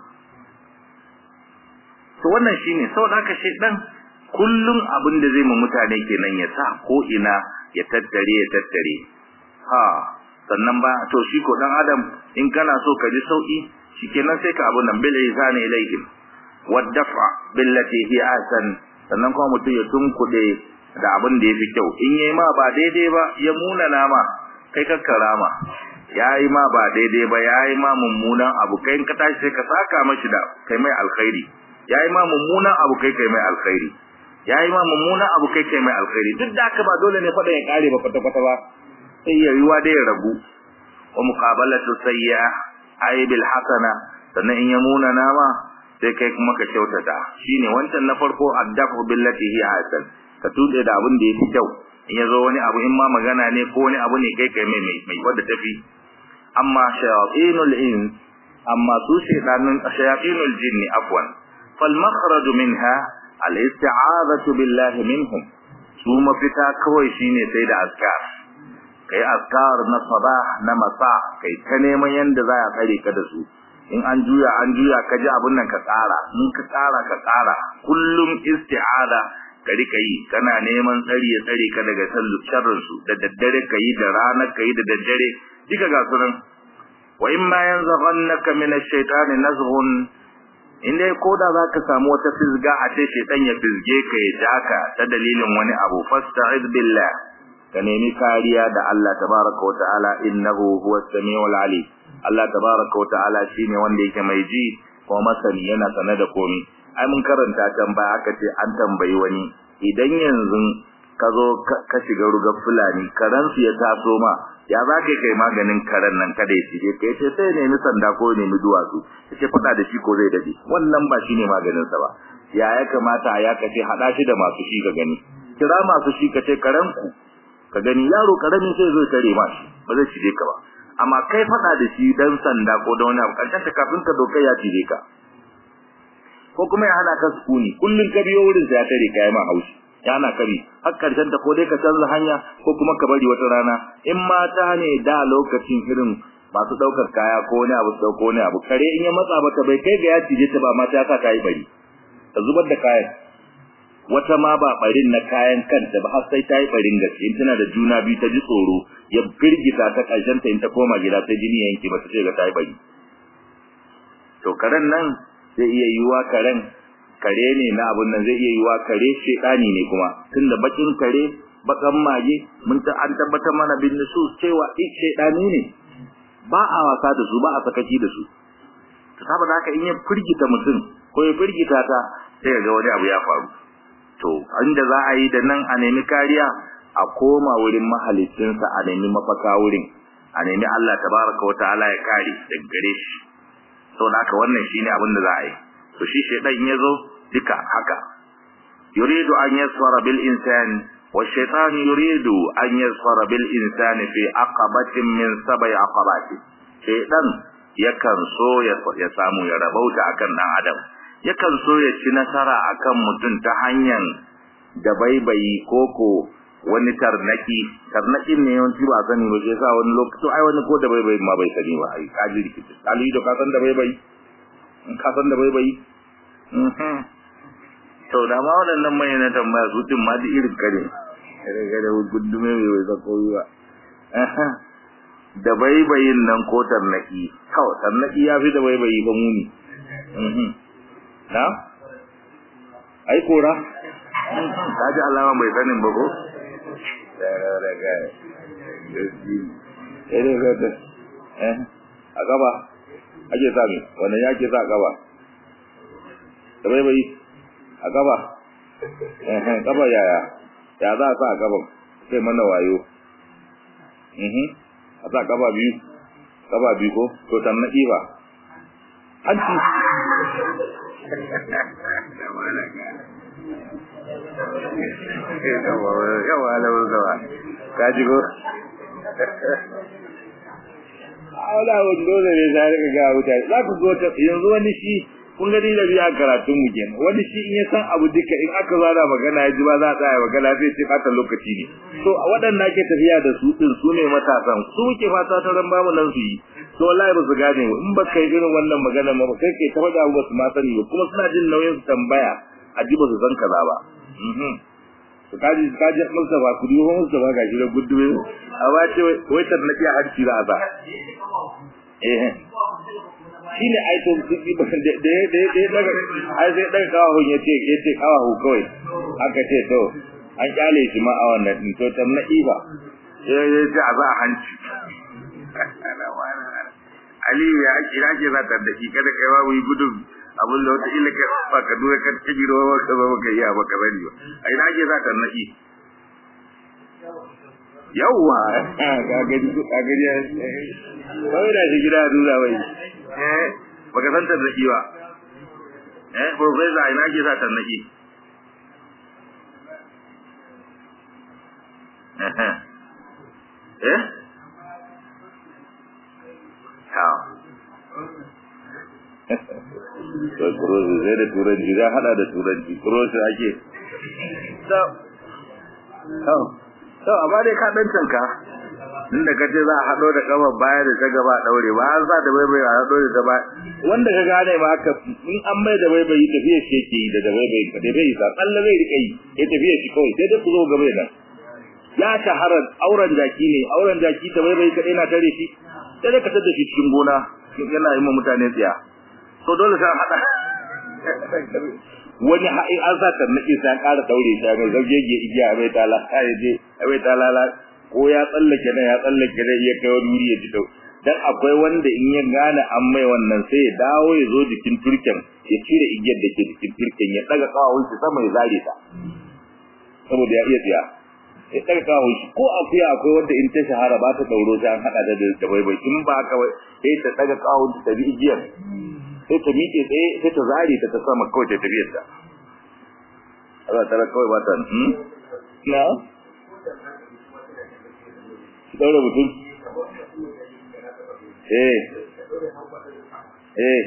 to wannan shine saboda haka shedan kullum abin da zai mu mutane kenan ya sa ko ina ya tattare ya tattare ha sannan ba to shi ko dan adam in kana so ka ji sauki shikenan sai ka abun nan bil ihsani ilaihim wadaf'a billati hi ahsan sannan kuma mutum ya tunkude da abin da yafi kyau in yayi ma ba daidai ba ya muna nama kai ka karama yayi ma ba daidai ba yayi ma mummunan abu kai in ka tashi sai ka saka mashi da kai mai alkhairi yayi ma mummunan abu kai kai mai alkhairi yayi ma mummunan abu kai kai mai alkhairi duk da haka ba dole ne fada ya kare ba kwata kwata ba sai ya yiwa da ya ragu wa muqabalatu sayyi'a ay bil hasana sannan in ya muna nama sai kai kuma ka kyautata shine wancan na farko addafu billati hi hasan ka tude da abin da yake kyau in yazo wani abu in ma magana ne ko wani abu ne kai kai mai mai wanda tafi amma shayatinul ins amma su shaytanun shayatinul jinni afwan fal makhraj minha al isti'azatu billahi minhum su mafita kawai shine sai da azkar kai azkar na sabah na masa kai ta neman yanda za a tsare ka da su in an juya an juya ka ji abun nan ka tsara in ka tsara ka tsara kullum isti'ada ka rika yi kana neman tsari ya tsare ka daga sharrin su da daddare ka yi da rana ka yi da daddare duka ga sunan wa in ma yanzaghannaka min ash-shaytani nazghun in dai koda zaka samu wata fizga a ce shaytan ya fizge ka ya jaka ta dalilin wani abu fasta'id billah ka nemi kariya da Allah tabaraka wa ta'ala innahu huwas samiul alim Allah tabaraka wa ta'ala shine wanda yake mai ji kuma masani yana sane da komai ai mun karanta can baya aka ce an tambayi wani idan yanzu ka zo ka shiga rugar fulani karan su ya taso ma ya za ka kai maganin karen nan kada ya shige kai ce sai nemi sanda ko nemi duwatsu yace fada da shi ko zai dade wannan ba shine maganin sa ba ya ya kamata ya kace hada shi da masu shi ga gani kira masu shi kace karen ku ka gani yaro karami sai zo tare ma shi ba zai shige ka ba amma kai fada da shi dan sanda ko da wani abu karshen ta kafin ka dokai ya shige ka ko kuma ya hana ka sukuni kullun ka biyo wurin sai ya tare ka ma haushi ya hana ka bi har karshen ta ko dai ka canza hanya ko kuma ka bari wata rana in mata ne da lokacin irin masu daukar kaya ko wani abu dauko wani abu kare in ya matsa mata bai kai ga ya cije ta ba mata ka kai bari ka zubar da kayan wata ma ba barin na kayan kanta ba har sai ta yi barin gaske in tana da juna biyu ta ji tsoro ya firgita ta karshen ta in ta koma gida sai jini yanke ba ta ce ga ta yi bari to karen nan zai iya yiwa karen kare ne na abun nan zai iya yiwa kare shedani ne kuma tunda bakin kare bakan mage mun ta an tabbatar mana bin nusus cewa ik shedani ne ba a wasa da su ba a sakaci da su to saboda haka in ya firgita mutum ko ya firgita ta sai ga wani abu ya faru to inda za a yi da nan a nemi kariya a koma wurin mahalicinsa a nemi mafaka wurin a nemi Allah tabaraka wa ta'ala ya kare daga gare shi saboda haka wannan shine abin da za a yi to shi shedan ya zo duka haka yuridu an yasfara bil insani wa shaytan yuridu an yasfara bil insani fi aqabatin min sab'i aqabati shedan yakan so ya samu ya rabauta akan dan adam yakan so ya ci nasara akan mutum ta hanyar da baibayi koko wani tarnaki tarnakin ne yawanci ba sani ba sai sa wani lokaci ai wani ko da baibayi ma bai sani ba ai kaji rikici ali da ka san da baibayi ka san da baibayi to da ma waɗannan mai na tambaya su din ma da irin kare kare kare gudume mai bai zako ba da baibayin nan ko tarnaki kawai tarnaki ya fi da baibayi ba muni na ai kora ka ji alama bai sanin ba ko a gaba ake sami wannan ya ke sa gaba da bai bai a gaba gaba yaya ya za a sa a gaban sai mana wayo a sa gaba biyu gaba biyu ko to tannaki ba hanci yawa alawar zawa ka ji ko wala wani dole ne za rika ga mutane za ku zo ta yanzu wani shi kun gani da biya karatun mu kenan wani shi in ya san abu duka in aka zara magana ya ji ba za a tsaya magana sai ce fata lokaci ne to waɗanda ake tafiya da su din su ne matasan su muke fata ta ran bamu nan su yi to wallahi ba su gane in ba kai irin wannan magana ma ba kai kai ta faɗa ba su ma sani ba kuma suna jin nauyin su tambaya a ji ba su san kaza ba to kaji kaji Mustafa ku duho Mustafa gashi da gudume amma ce wai tarnaki a hanci za a sa eh shine ai to kiki ba da da da da daga ai sai daga kawo yace yace kawo kawai aka ce to an kyale shi ma a wannan din to tarnaki ba eh yace a za a hanci aliyu ya ake ina ke za ta daki kada kai babu yi gudun abin da wata ila kai ba ka dura ka ta giro ba ka ba ka iya ba ka bari ba a ina ke za ta naki yawwa ga gani ga gani kawai da shi gida dura bai eh baka san ta naki ba eh professor ina ke za ta naki eh to kurosi zai da turanci za hada da turanci kurosi ake to to amma dai ka dan canka inda ka ce za a hado da kamar baya da ta gaba daure ba an sa da baibai a hado da ta ba wanda ka gane ma haka in an mai da baibai tafiya shi yake yi da da baibai ka dai bai sa tsalle zai rika yi ya tafiya shi kawai sai dai ku zo gaba da ya shahara auren jaki ne auren jaki ta baibai kadai na tare shi sai dai ka tada shi cikin gona yana yi ma mutane tsiya so dole sai hada wani ha'i an sa ta nake sai ƙara daure ta mai zaugege igiya a bai tala ya je a bai tala ko ya tsallake nan ya tsallake nan ya kai wani wuri ya ji dau dan akwai wanda in ya gane an mai wannan sai ya dawo ya zo jikin turken ya cire igiyar da ke jikin turken ya daga kawawun shi sama ya zare ta saboda ya iya tsiya ya daga kawawun shi ko akuya akwai wanda in ta shahara ba ta dauro sai an hada da da baibai in ba haka sai ta daga kawawun ta bi igiyar sai ta miƙe tsaye sai ta zare ta ta sama kawai ta tafiyar ta Allah tara kawai ba ta hmm na daura mutum eh eh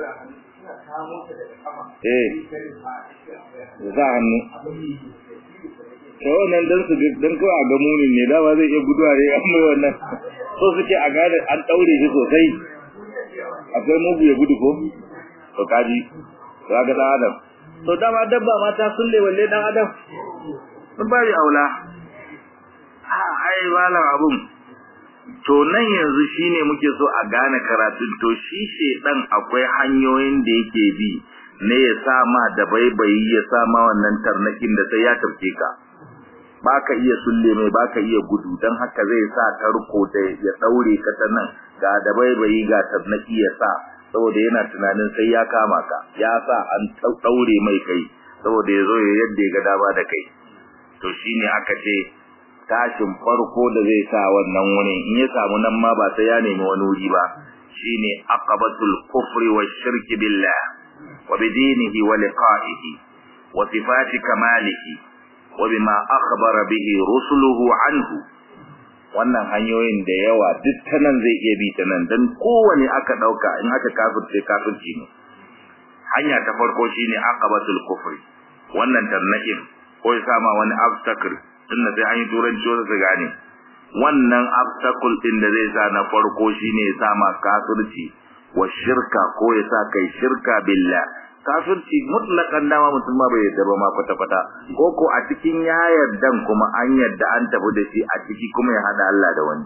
eh za hannu ta wannan dan su dan kawai a ga munin ne dama zai iya guduwa ne an mai wannan so suke a gane an daure shi sosai akwai mugu ya gudu ko to kaji to ga dan adam to dama dabba mata sun le walle dan adam sun bari aula ai malam abun to nan yanzu shine muke so a gane karatun to shi shedan akwai hanyoyin da yake bi ne ya sa ma da baibayi ya sa ma wannan tarnakin da sai ya tafke ka baka iya sulle mai baka iya gudu dan haka zai sa tarko da ya daure ka ta nan ga da baibayi ga tarnaki ya sa saboda yana tunanin sai ya kama ka ya sa an daure mai kai saboda yazo ya yadda ya ga dama da kai to shine aka ce tashin farko da zai sa wannan wurin in ya samu nan ma ba sai ya nemi wani wuri ba shine aqabatul kufri wa shirki billah wa bidinihi wa liqa'ihi wa sifati kamalihi wa bima akhbara bihi rusuluhu anhu wannan hanyoyin da yawa duk ta nan zai iya bi ta nan dan kowane aka dauka in aka kafirce kafirci ne hanya ta farko shine aqabatul kufri wannan tarnakin ko ya sama wani obstacle tunda sai an yi turanci wanda su gane wannan obstacle din da zai sa na farko shine ya sama kafirci wa shirka ko ya sa kai shirka billah kafirci mutlakan dama mutum ma bai yadda ba ma kwata kwata ko ko a cikin ya yardan kuma an yadda an tafi da shi a ciki kuma ya hada Allah da wani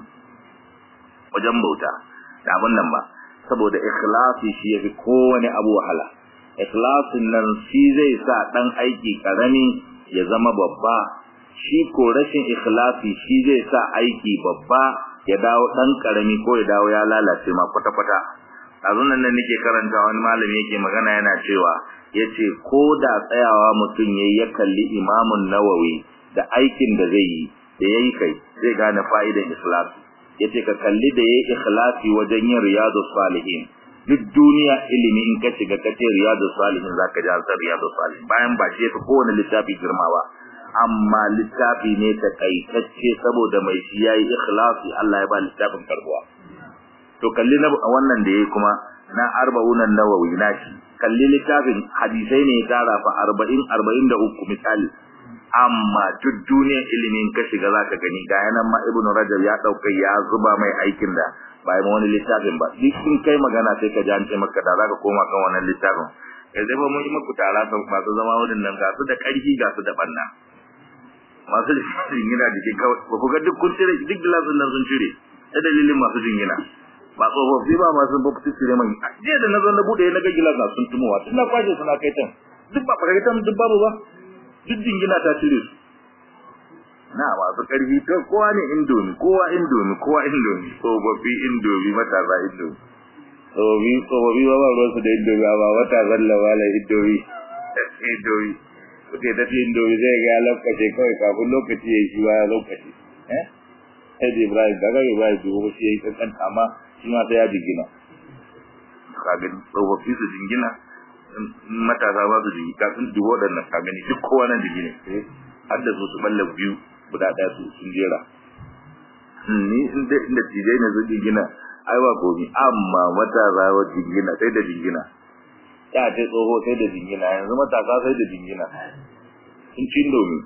wajen bauta da abin nan ba saboda ikhlasi shi yafi kowane abu wahala ikhlasin nan shi zai sa dan aiki karami ya zama babba shi ko rashin ikhlasi shi zai sa aiki babba ya dawo dan karami ko ya dawo ya lalace ma kwata kwata azun nan nake karanta wani malami yake magana yana cewa yace ko da tsayawa mutum yayi ya kalli imamun nawawi da aikin da zai yi da yayi kai zai gane fa'idan ikhlasi yace ka kalli da yayi ikhlasi wajen yin riyadus salihin duk duniya ilimi in ka shiga kace riyadus salihin zaka ji ansar riyadus salihin bayan ba shi fa kowane littafi girma ba amma littafi ne ta kaitacce saboda mai shi yayi ikhlasi Allah ya ba littafin karbuwa to kalli na wannan da yayi kuma na arba'unan nawawi nashi kalli littafin hadisai ne tara fa 40 43 misali amma duk duniyar ilimin ka shiga zaka gani ga yanan ma ibnu rajab ya dauka ya zuba mai aikin da bai ma wani littafin ba duk in kai magana sai ka ji an ce maka da zaka koma kan wannan littafin kai zai ba mun yi maku tara sun masu zama wurin nan ga su da karfi ga su da banna masu jingina jiki kawai ba ku ga duk kun cire duk gilasun nan sun cire ta dalilin masu jingina ba tsofaffi ba masu ba su cire man jiya da na zo na bude na ga gilas na sun tumowa tun na kwashe suna kai tan duk ba fara tan duk babu ba duk jingina ta cire su na masu karfi to kowa ne indomi kowa indomi kowa indomi tsofaffi indomi matasa indomi tsobi tsobi ba ba ruwansu da indomi amma wata zalla wala indomi indomi suke tafi indomi zai ga ya lokaci kawai kafin lokaci ya yi shi baya lokaci eh sai da ibrahim daga ibrahim dubu shi ya yi kankan amma shi ma sai ya jingina ka gani tsofaffi su jingina matasa ba su jingina kafin dubu waɗannan ka gani duk kowa nan jingina har da su su balle biyu guda ɗaya su sun jera ni inda inda tijai ne su jingina ai ba komi amma matasa wa jingina sai da jingina ya ce tsoho sai da jingina yanzu matasa sai da jingina sun cin domin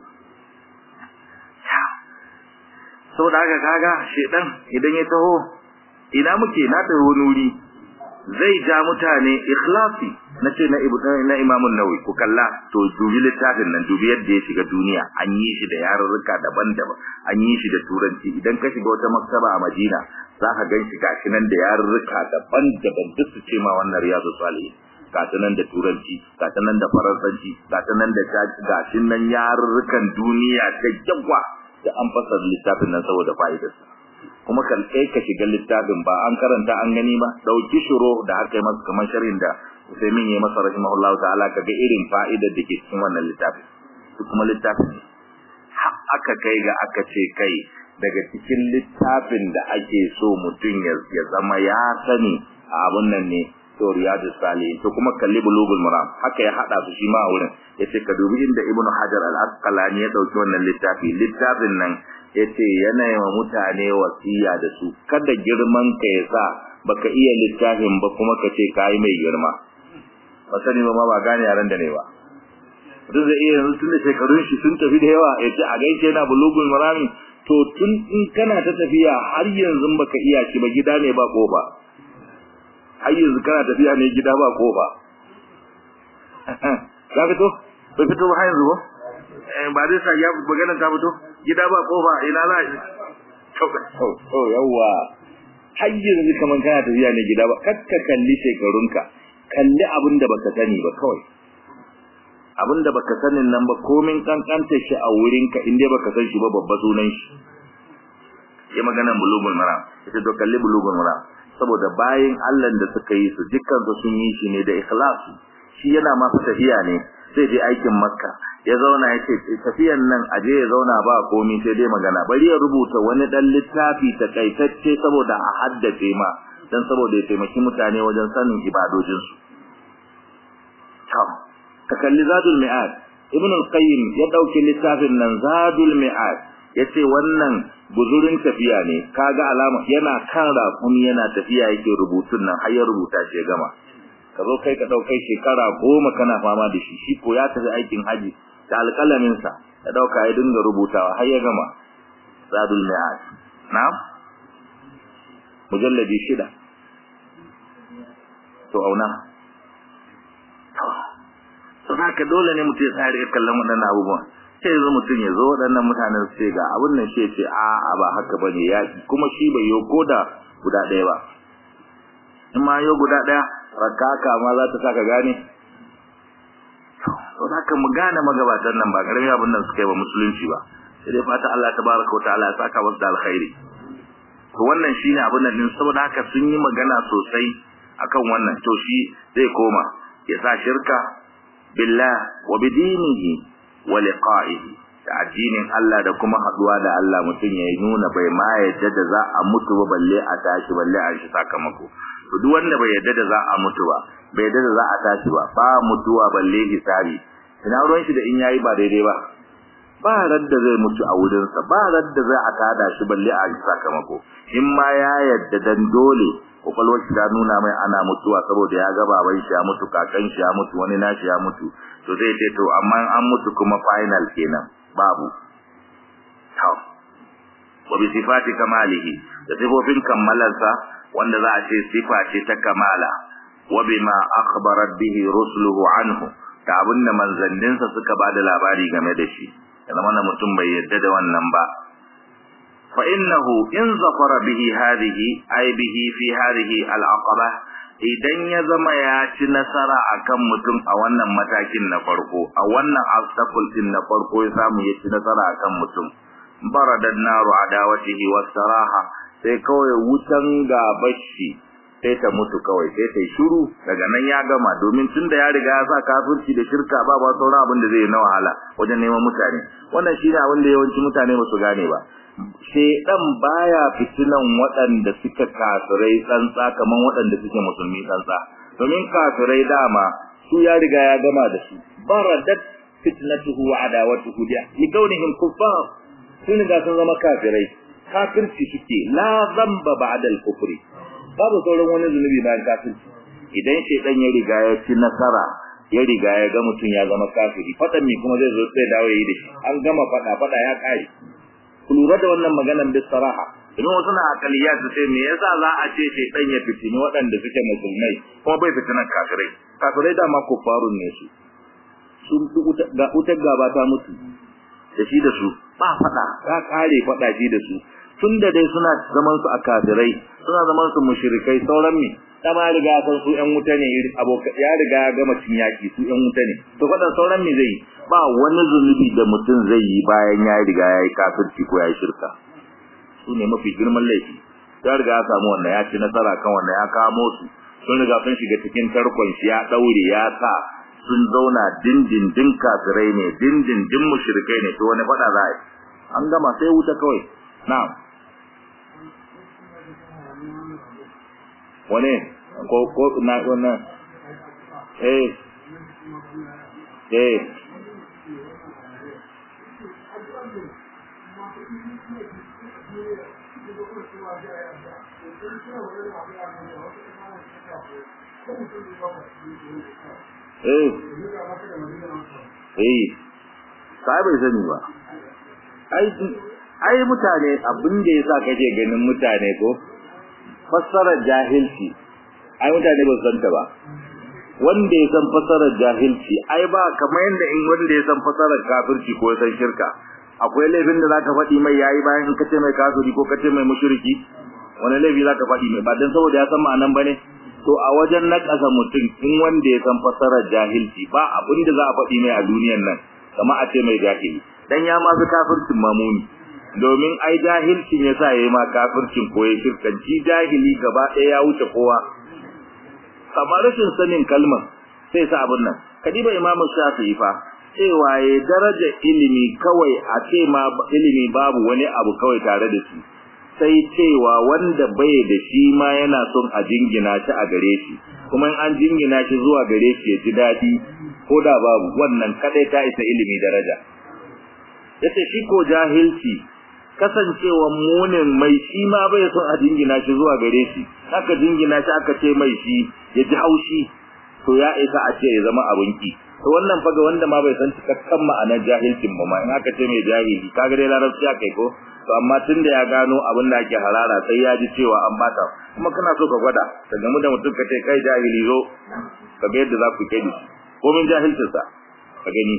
saboda haka kaga shedan idan ya taho ina muke na taho wani wuri zai ja mutane ikhlasi nace na ibu na Imam an-Nawawi ku kalla to dubi littafin nan dubi yadda ya shiga duniya an yi shi da yarurruka daban-daban an yi shi da turanci idan ka shiga wata maktaba a Madina zaka gan shi gashi nan da yarurruka daban-daban duk su ce ma wannan riyadu salihin gata nan da turanci gata nan da faransanci gata nan da gashi nan yarurrukan duniya da yawa da an fasara littafin nan saboda fa'idarsa kuma kan kai ka shiga littafin ba an karanta an gani ba dauki shiro da aka yi masa kamar sharhin da Usaimin ya masa rahimahullahu ta'ala kaga irin fa'idar da ke cikin wannan littafin su kuma littafin aka kai ga aka ce kai daga cikin littafin da ake so mutum ya zama ya sani a abun nan ne to riyadus salihin to kuma kalli bulugul maram haka ya hada su shi ma a wurin yace ka dubi inda ibnu hajar al-asqalani ya dauki wannan littafi littafin nan yace yana yi wa mutane wasiya da su kada girman ka ya sa baka iya littafin ba kuma ka ce kai mai girma ba sani ba ma ba gane yaran da ne ba duk da iya yanzu tun da shekarun shi sun tafi da yawa yace a gaishe yana bulugul marami to tun in kana ta tafiya har yanzu baka iya shi ba gida ne ba ko ba har yanzu kana tafiya ne gida ba ko ba ka fito bai fito ba har yanzu ba ba zai sa ya magana ta fito gida ba ko ba ina za to to yawa har yanzu kaman kana tafiya ne gida ba kakka kalli shekarunka kalli abin da baka sani ba kawai abin da baka sanin nan ba komin kankanta shi a wurinka inda baka san shi ba babba sunan shi ya magana bulugul mara ita to kalli bulugul mara saboda bayin Allah da suka yi su dukkan su sun yi shi ne da ikhlasi shi yana ma tafiya ne sai je aikin makka ya zauna ya ce tafiyan nan aje ya zauna ba komai sai dai magana bari ya rubuta wani dan littafi takaitacce saboda a haddace ma dan saboda ya taimaki mutane wajen sanin ibadojin su ka kalli zadul mi'ad ibn al-qayyim ya dauki littafin nan zadul mi'ad yace wannan guzurin tafiya ne kaga alama yana kan raƙumi yana tafiya yake rubutun nan har ya rubuta shi gama ka zo kai ka daukai shekara goma kana fama da shi shi ko ya tafi aikin haji da alƙalamin sa ya dauka ya dinga rubutawa har ya gama zadul mi'ad na'am mujalladi shida to auna to haka dole ne mutum ya tsaya da kallon waɗannan abubuwan sai yanzu mutum ya zo waɗannan mutanen su ce ga abin nan shi ce a a ba haka ba ne yaƙi kuma shi bai yi ko da guda ɗaya ba in ma yau guda ɗaya rakaka ma za ta sa ka gane to haka mu gane magabatan nan ba ƙaramin abin nan suka yi ba musulunci ba sai dai fata Allah tabaraka wa ta'ala ya saka musu da alkhairi to wannan shine abin nan din saboda haka sun yi magana sosai akan wannan to shi zai koma ya sa shirka billah wa bidinihi wa liqa'ihi da addinin Allah da kuma haduwa da Allah mutum ya nuna bai ma yadda da za a mutu ba balle a tashi balle a shi sakamako to duk wanda bai yadda da za a mutu ba bai yadda da za a tashi ba ba mutuwa balle hisabi ina ruwan shi da in yayi ba daidai ba ba radda zai mutu a wurin sa ba radda zai a tada shi balle a shi sakamako in ma ya yadda dan dole kokolwar shi ta nuna mai ana mutuwa saboda ya ga baban shi ya mutu kakan shi ya mutu wani nashi ya mutu to zai ce to amma an mutu kuma final kenan babu to wa bi sifati kamalihi da sifofin kammalarsa wanda za a ce sifa ce ta kamala wa bima akhbarat bihi rusuluhu anhu da abinda manzanninsa suka bada labari game da shi yana mana mutum bai yadda da wannan ba fa innahu in zafara bihi hadhihi ay bihi fi hadhihi al-aqaba idan ya zama ya ci nasara akan mutum a wannan matakin na farko a wannan obstacle din na farko ya samu ya ci nasara akan mutum baradan naru adawatihi wasaraha sai kawai wutan gabashi sai ta mutu kawai sai ta shiru daga nan ya gama domin tunda ya riga ya sa kafirci da shirka ba ba sauran abin da zai na wahala wajen neman mutane wannan shine abin da yawanci mutane ba su gane ba shedan baya fitinan waɗanda suka kafirai tsantsa kaman waɗanda suke musulmi tsantsa domin kafirai dama su ya riga ya gama da su baradat fitnatuhu wa adawatuhu da li kaunihim kuffar sun ga sun zama kafirai kafirci suke la zamba ba'da al-kufri babu sauran wani zunubi bayan kafirci idan shedan ya riga ya ci nasara ya riga ya ga mutum ya zama kafiri fadan mi kuma zai zo sai dawo yi da shi an gama fada fada ya kai ku lura da wannan maganar bis saraha idan wasu na akaliya su ce me yasa za a ce shedan ya fitini waɗanda suke musulmai kuma bai fitinan kafirai kafirai dama kuffarun ne su sun ga wutar gaba ta mutu da shi da su ba fada ka kare fada shi da su tun da dai suna zaman su a kafirai suna zaman su mushrikai sauran mi da ma riga san su ƴan wuta ne abokan ya riga ya gama cin yaki su ƴan wuta ne to fadan sauran mi zai ba wani zunubi da mutum zai yi bayan ya riga ya yi kafirci ko ya yi shirka su ne mafi girman laifi ya riga ya samu wannan ya ci nasara kan wannan ya kamo su sun riga sun shiga cikin tarkon shi ya daure ya sa sun zauna dindindin kafirai ne dindindin mushrikai ne to wani fada za a yi an gama sai wuta kawai na'am wane ko ko na wannan eh eh eh eh sai bai sani ba ai ai mutane abin da yasa kake ganin mutane ko fassarar jahilci ai mutane ba san ta ba wanda ya san fassarar jahilci ai ba kamar yanda in wanda ya san fassarar kafirci ko san shirka akwai laifin da zaka faɗi mai yayi bayan in kace mai kafiri ko kace mai mushriki wani laifi zaka faɗi mai ba dan saboda ya san ma'anan bane to a wajen nakasa mutum in wanda ya san fassarar jahilci ba abin da za a faɗi mai a duniyar nan kamar a ce mai jahili dan ya ma fi kafircin mamuni domin ai jahilcin yasa yayi ma kafircin ko ya shirkanci jahili gaba ɗaya ya wuce kowa kamar rashin sanin kalmar sai sa abin nan kadiba imamu shafi'i fa cewa ya daraja ilimi kawai a ce ma ilimi babu wani abu kawai tare da shi sai cewa wanda bai da shi ma yana son a jingina shi a gare shi kuma in an jingina shi zuwa gare shi ya ji daɗi ko da babu wannan kadai ta isa ilimi daraja yace shi ko jahilci kasancewa munin mai shi ma bai son a jingina shi zuwa gare shi aka jingina shi aka ce mai shi ya ji haushi to ya isa a ce ya zama abin ki to wannan fa ga wanda ma bai san cikakken ma'anar jahilcin ba ma in aka ce mai jahili kaga dai larabci aka yi ko to amma tunda ya gano abin da ake harara sai ya ji cewa an bata kuma kana so ka gwada ka gamu da mutum ka ce kai jahili zo ka ga yadda za ku kedi ko min jahilcinsa ka gani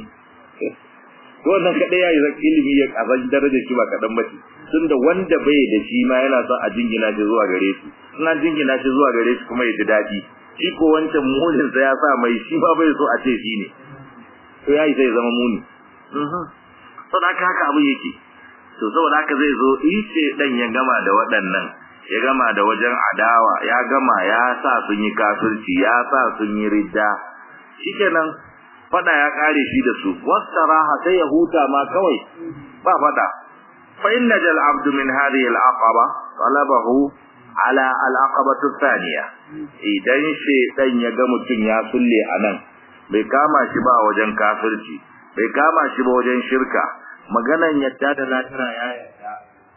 to wannan kadai yayi zan ilimi ya kazan daraja shi ba kadan bace tunda wanda bai da shi ma yana son a jingina shi zuwa gare shi ina jingina shi zuwa gare shi kuma ya ji dadi shi ko wancan munin sa ya sa mai shi ba bai so a ce shi ne to yayi sai zama muni mhm to da haka abu yake to saboda haka zai zo ice dan ya gama da waɗannan ya gama da wajen adawa ya gama ya sa sun yi kafirci ya sa sun yi ridda shikenan fada ya kare shi da su wasaraha sai ya huta ma kawai ba fada fa inna jal abdu min hadhihi al aqaba talabahu ala al aqabatu thaniya idan shedan ya ga mutun ya sulle anan bai kama shi ba wajen kafirci bai kama shi ba wajen shirka maganan yadda da latira ya yadda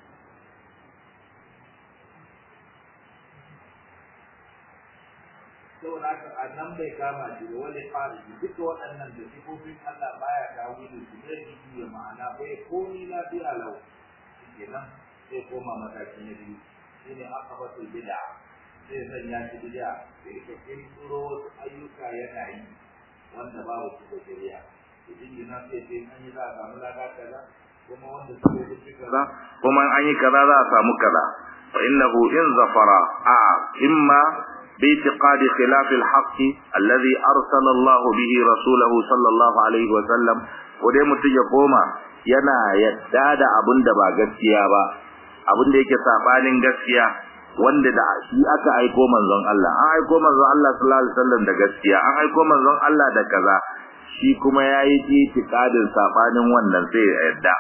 saboda haka a nan bai kama shi ba wani fara duka waɗannan da sifofin Allah baya kawo da su zai yi ya ma'ana bai komi lafiya lau kenan sai koma mataki na biyu shine akabatul bid'a sai sanya shi bid'a sai ka kirkiro wasu ayyuka yana yi wanda babu su da shari'a idan yana sai sai an yi za a samu lada kaza kuma wanda suke da kaza kuma an yi kaza za a samu kaza fa innahu in zafara a imma باعتقاد خلاف الحق الذي أرسل الله به رسوله صلى الله عليه وسلم ودai mutum ya koma yana yadda da abin da ba gaskiya ba abin da yake sabanin gaskiya wanda da shi aka aiko manzon Allah an aiko manzon Allah sallallahu alaihi wasallam da gaskiya an aiko manzon Allah da kaza shi kuma yayi itikadin sabanin wannan sai ya yarda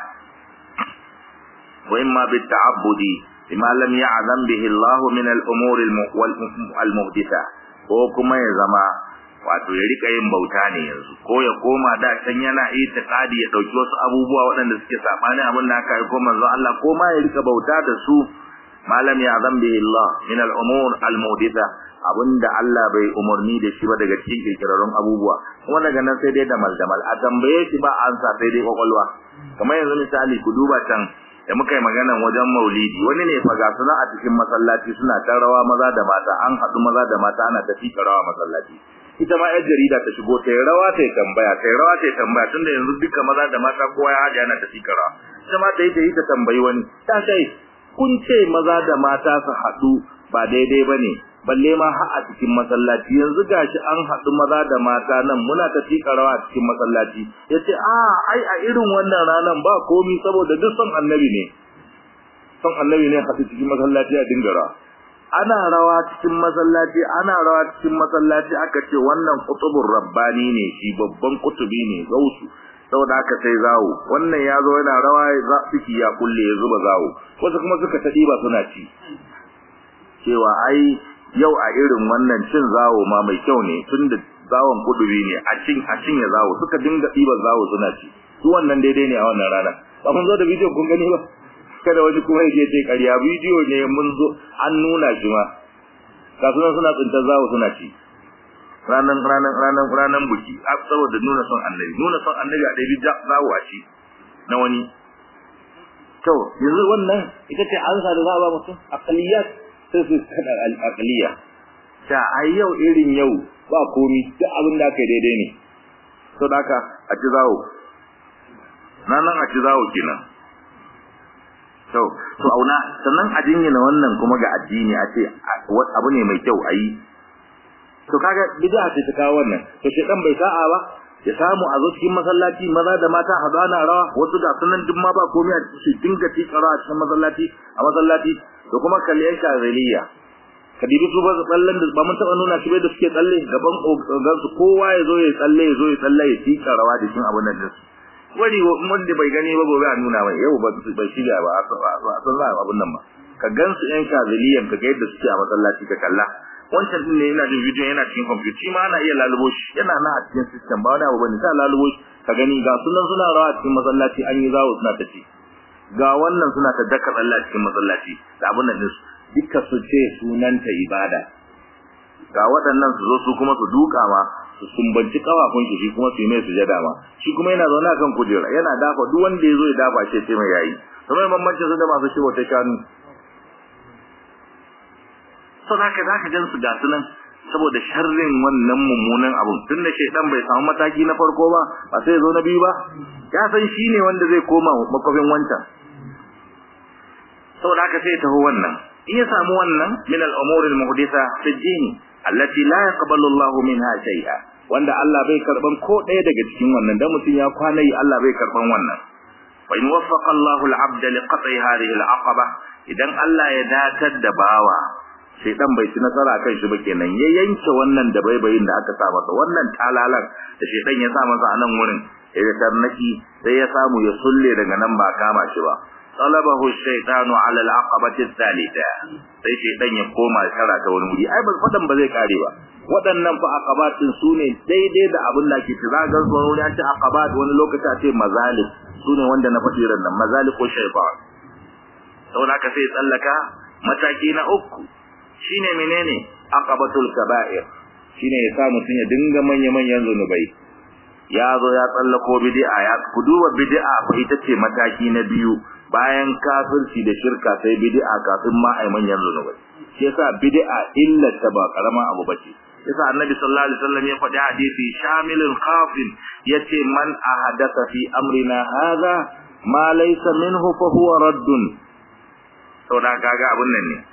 wa imma bit ta'abbudi bima lam ya'zam bihi Allah min al-umur al-muhditha ko kuma ya zama wato ya rika yin bauta ne yanzu ko ya koma da can yana itikadi ya dauki wasu abubuwa waɗanda suke sabani abin da aka aiko manzon Allah ko ma ya rika bauta da su malam ya zan bihi Allah min al-umur al-muhditha abinda Allah bai umarni da shi ba daga cikin kirkirarun abubuwa kuma daga nan sai dai da maldamal a tambaye shi ba ansa sai dai kwakwalwa kamar yanzu misali ku duba can da muka yi maganan wajen maulidi wani ne faga suna a cikin masallaci suna ta rawa maza da mata an haɗu maza da mata ana tafi rawa masallaci ita ma yar jarida ta shigo ta yi rawa ta yi tambaya ta yi rawa ta yi tambaya tunda yanzu duka maza da mata kowa ya haɗe ana tafi rawa ita ma ta yi ta yi ta tambayi wani ta kai kun ce maza da mata su haɗu ba daidai ba ne balle ma har a cikin masallaci yanzu gashi an haɗu maza da mata nan muna ta tika rawa a cikin masallaci ya ce a ai a irin wannan ranar ba komi saboda duk son annabi ne son annabi ne haɗu cikin masallaci a dinga rawa ana rawa cikin masallaci ana rawa cikin masallaci aka ce wannan kutubur rabbani ne shi babban kutubi ne gausu saboda aka sai zawo wannan ya zo yana rawa za fiki ya kulle ya zuba zawo wasu kuma suka ta ba suna ci cewa ai yau a irin wannan cin zawo ma mai kyau ne tunda zawon kudubi ne a cin a cin ya zawo suka dinga ɗiban zawo suna ci su wannan daidai ne a wannan rana ba mun zo da bidiyo kun gani ba kada wani kuma yake ce ƙarya bidiyo ne mun zo an nuna shi ma ga sunan suna tsintar zawo suna ci ranan ranan ranan ranan buki saboda nuna son annabi nuna son annabi a ɗabi zawo a ci na wani to yanzu wannan ita ce an sa da za a ba mutum aqliyat sai su kada al'aqliya ta ai yau irin yau ba komi duk abin da kai daidai ne to daka a ci zawo nan a ci zawo kenan to to auna sannan a jinyina wannan kuma ga addini a ce abu ne mai kyau ayi to kaga bid'a ce ta kawo wannan to shedan bai sa'a ba ya samu a zo cikin masallaci maza da mata a zana rawa wasu da sunan duk ma ba komai a cikin dinga tikara a cikin masallaci a masallaci da kuma kallon shazaliya kadibi su ba tsallen da ba mun taba nuna shi bai da suke tsalle gaban kogan su kowa ya zo ya tsalle ya zo ya tsalle ya tika rawa da cikin abun nan din wani wanda bai gani ba gobe a nuna mai yau ba bai shiga ba a san za abun nan ba ka gansu yan shazaliyan ka ga yadda suke a masallaci ka kalla wancan din ne yana da bidiyon yana cikin computer ma ana iya lalubo shi yana na a cikin system ba wani abu bane sai lalubo shi ka gani ga sunan suna rawa a cikin masallaci an yi zawo suna tafi ga wannan suna ta daka Allah cikin masallaci da abun nan su duka su ce sunanta ibada ga waɗannan su zo su kuma su duka ma su sumbanci kafafun shi kuma su yi mai sujada ma shi kuma yana zaune kan kujera yana dafa duk wanda ya zo ya dafa shi sai mai yayi kamar bambancin su da masu shi wata shanu sau da za ka gan su ga su nan saboda sharrin wannan mummunan abun tun da shaidan bai samu mataki na farko ba ba sai zo na biyu ba ya san shi ne wanda zai koma makwafin wancan saboda haka sai taho wannan in ya samu wannan min al-umur al-muhditha fi ad-din allati la yaqbalu Allahu minha shay'a wanda Allah bai karban ko ɗaya daga cikin wannan dan mutum ya kwana yi Allah bai karban wannan fa in waffaqa Allahu al-'abda li qat'i hadhihi al-aqaba idan Allah ya datar da bawa shaitan bai ci nasara kan shi ba kenan ya yanke wannan da baibayin da aka sa masa wannan talalan da shaitan ya sa masa a nan wurin ya tarnaki sai ya samu ya sulle daga nan ba kama shi ba talabahu shaytanu ala al-aqabati thalitha sai shaitan ya koma kara ta wani wuri ai ba fadan ba zai kare ba waɗannan fa aqabatin su ne daidai da abin da ke tsira ga wani an ce aqabat wani lokaci a ce mazalik su ne wanda na faɗi ran nan mazalik ko shaytan saboda haka sai tsallaka mataki na uku shine menene aqabatul kaba'ir shine ya sa mutun ya dinga manya manyan zunubai ya zo ya tsallako bid'a ya ku duba bid'a fa ita ce mataki na biyu bayan kafirci da shirka sai bid'a kafin ma ai manyan zunubai shi yasa bid'a illa ta ba karama abu bace yasa annabi sallallahu alaihi wasallam ya faɗi hadisi shamilul khafin yace man ahadatha fi amrina hadha ma laysa minhu fa huwa raddun saboda kaga abun nan ne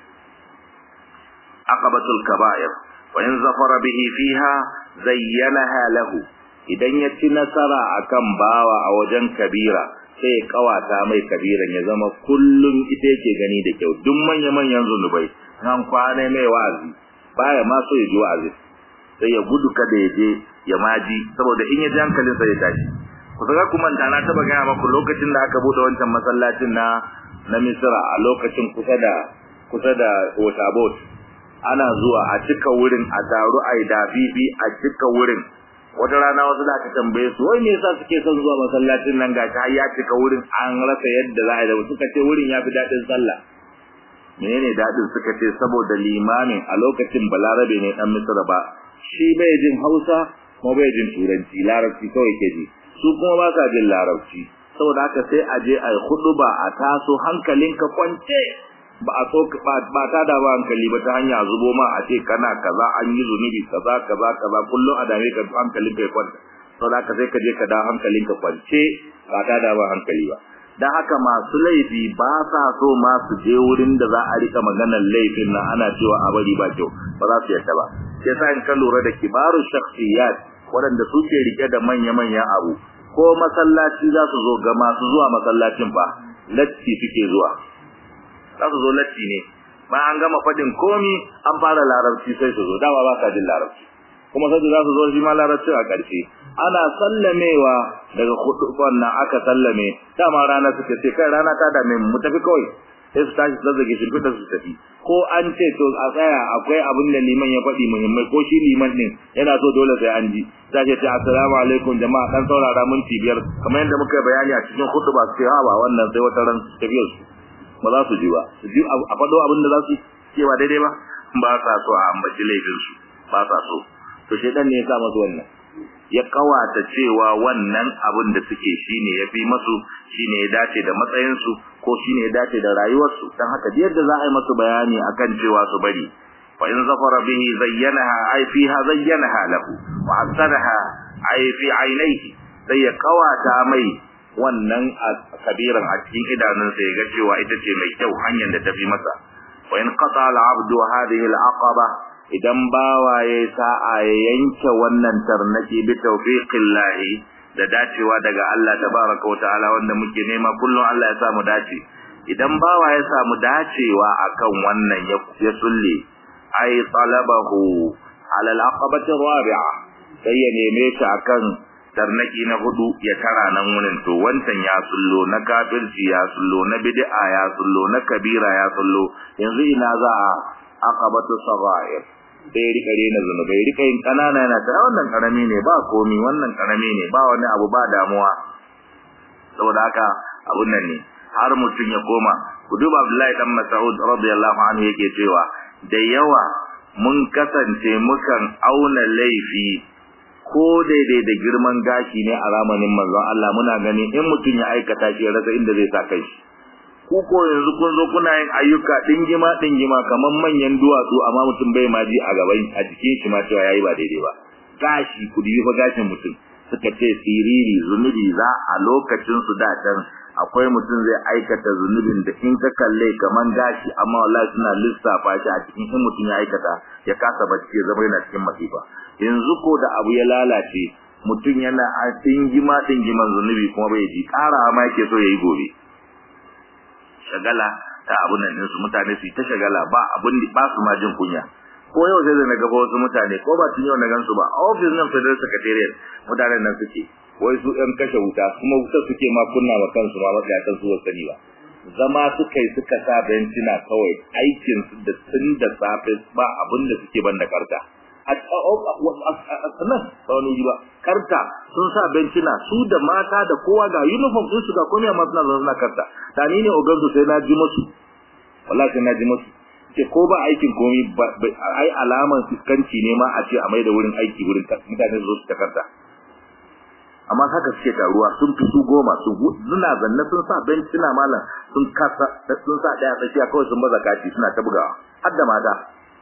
عقبة الكبائر وإن ظفر به فيها زينها له idan ya ci nasara akan bawa a wajen kabira sai ya kawata mai kabiran ya zama kullum ita yake gani da kyau duk manya-manyan zunubai an kwana mai wa'azi baya ma so ya ji wa'azi sai ya gudu kada ya je ya maji saboda in ya ji hankalin sa ya tashi ku saka kuma ta na taba gaya maku lokacin da aka bude wancan masallacin na na Misra a lokacin kusa da kusa da Waterboard ana zuwa a cika wurin a taru a yi dabibi a cika wurin wata rana wasu da aka tambaye su wai me yasa suke son zuwa masallacin nan ga ta ya cika wurin an rasa yadda za a yi da suka ce wurin ya fi daɗin sallah menene daɗin suka ce saboda limamin a lokacin balarabe ne dan misra ba shi bai jin hausa kuma bai jin turanci larabci kawai ke ji su kuma ba sa jin larabci saboda haka sai a je a yi huɗuba a taso hankalinka kwance ba a so ba ta da ba hankali ba ta hanya zubo ma a ce kana kaza an yi zunubi kaza kaza kaza kullum a dame ka hankalin ka kwanta saboda haka sai ka je ka da hankalin ka kwance ba ta da ba hankali ba dan haka masu laifi ba sa so ma su je wurin da za a rika maganar laifin nan ana cewa a bari ba kyau ba za su yarda ba sai sa in ka lura da kibaru shakhsiyat waɗanda suke rike da manya-manyan abu ko masallaci za su zo ga masu zuwa masallacin fa latti suke zuwa za su zo latti ne ba an gama fadin komi an fara larabci sai su zo dama ba sa jin larabci kuma sai za su zo shi ma larabci a ƙarshe ana sallamewa daga huduban nan aka sallame dama rana suka ce kai rana ta dame mu tafi kawai sai su tashi zazzage shirfita su tafi ko an ce to a tsaya akwai abin da liman ya faɗi muhimmai ko shi liman din yana so dole sai an ji za ce assalamu alaikum jama'a dan saurara minti biyar kamar yadda muka bayani a cikin huduba su ce ha ba wannan sai wata ran tafiyar su ba za su ji ba su ji a faɗo abin da za su ce ba daidai ba ba sa so a ambaci laifinsu ba sa so to shedan ne ya sa masu wannan ya kawata cewa wannan abin da suke shine ya fi masu shine ya dace da matsayinsu ko shine ya dace da rayuwarsu dan haka yadda za a yi masu bayani akan cewa su bari fa in zafara bihi zayyanaha ay fiha zayyanaha lahu wa asaraha ay fi aynayhi sai ya kawata mai wannan kabiran a cikin idanunsa ya ga cewa ita ce mai kyau hanyar da tafi masa wa in qata al-abdu hadhihi al-aqaba idan bawa ya sa'a ya yanke wannan tarnaki bi tawfiqillahi da dacewa daga Allah tabaraka wa ta'ala wanda muke nema kullum Allah ya samu dace idan bawa ya samu dacewa akan wannan ya sulle ay talabahu ala al-aqabati rabi'a sai ya neme shi akan tarnaki na hudu ya tara nan wurin to wancan ya sullo na kafirci ya sullo na bid'a ya sullo na kabira ya sullo yanzu ina za a aqabatu sagair sai rika rena zunubai rika yin kanana yana ta wannan karami ne ba komi wannan karami ne ba wani abu ba damuwa saboda haka abun nan ne har mutum ya koma ku duba Abdullahi dan Mas'ud radiyallahu anhu yake cewa da yawa mun kasance mukan auna laifi ko daidai da girman gashi ne a zamanin manzon Allah muna gani in mutum ya aikata shi ya rasa inda zai sa kai ku ko yanzu kun zo kuna yin ayyuka dingima dingima kaman manyan duwatsu amma mutum bai ma ji a gaban a jikin shi ma cewa yayi ba daidai ba gashi ku dibi fa gashin mutum suka ce siriri zunubi za a lokacin su da can akwai mutum zai aikata zunubin da in ka kalle kaman gashi amma wallahi suna lissafa shi a cikin in mutum ya aikata ya kasa bacci ya zama yana cikin masifa yanzu ko da abu ya lalace mutum yana a dingima dingiman zunubi kuma bai ji ƙara ma yake so yayi gobe shagala ta abun nan su mutane su ta shagala ba abun ba su ma jin kunya ko yau sai da na gaba wasu mutane ko ba tun yau na gansu ba office nan federal secretariat mutanen nan suke wai su ɗan kashe wuta kuma wuta suke ma kunna wa kansu ma matsayatan su wasu sani ba zama suka yi suka sa bencina kawai aikin su da tun da safe ba abin da suke ban da karta a nan wani ba karta sun sa bencina su da mata da kowa ga uniform din su ga komai amma suna zaune na karta da ni ne ogansu sai na ji musu wallahi sai na ji musu ce ko ba aikin komai ai alaman fiskanci ne ma a ce a mai da wurin aiki wurin mutane su zo su takarta amma haka suke taruwa sun fi su goma su suna zanne sun sa bencina malam sun kasa sun sa daya tsakiya kawai sun baza kati suna ta bugawa har da mata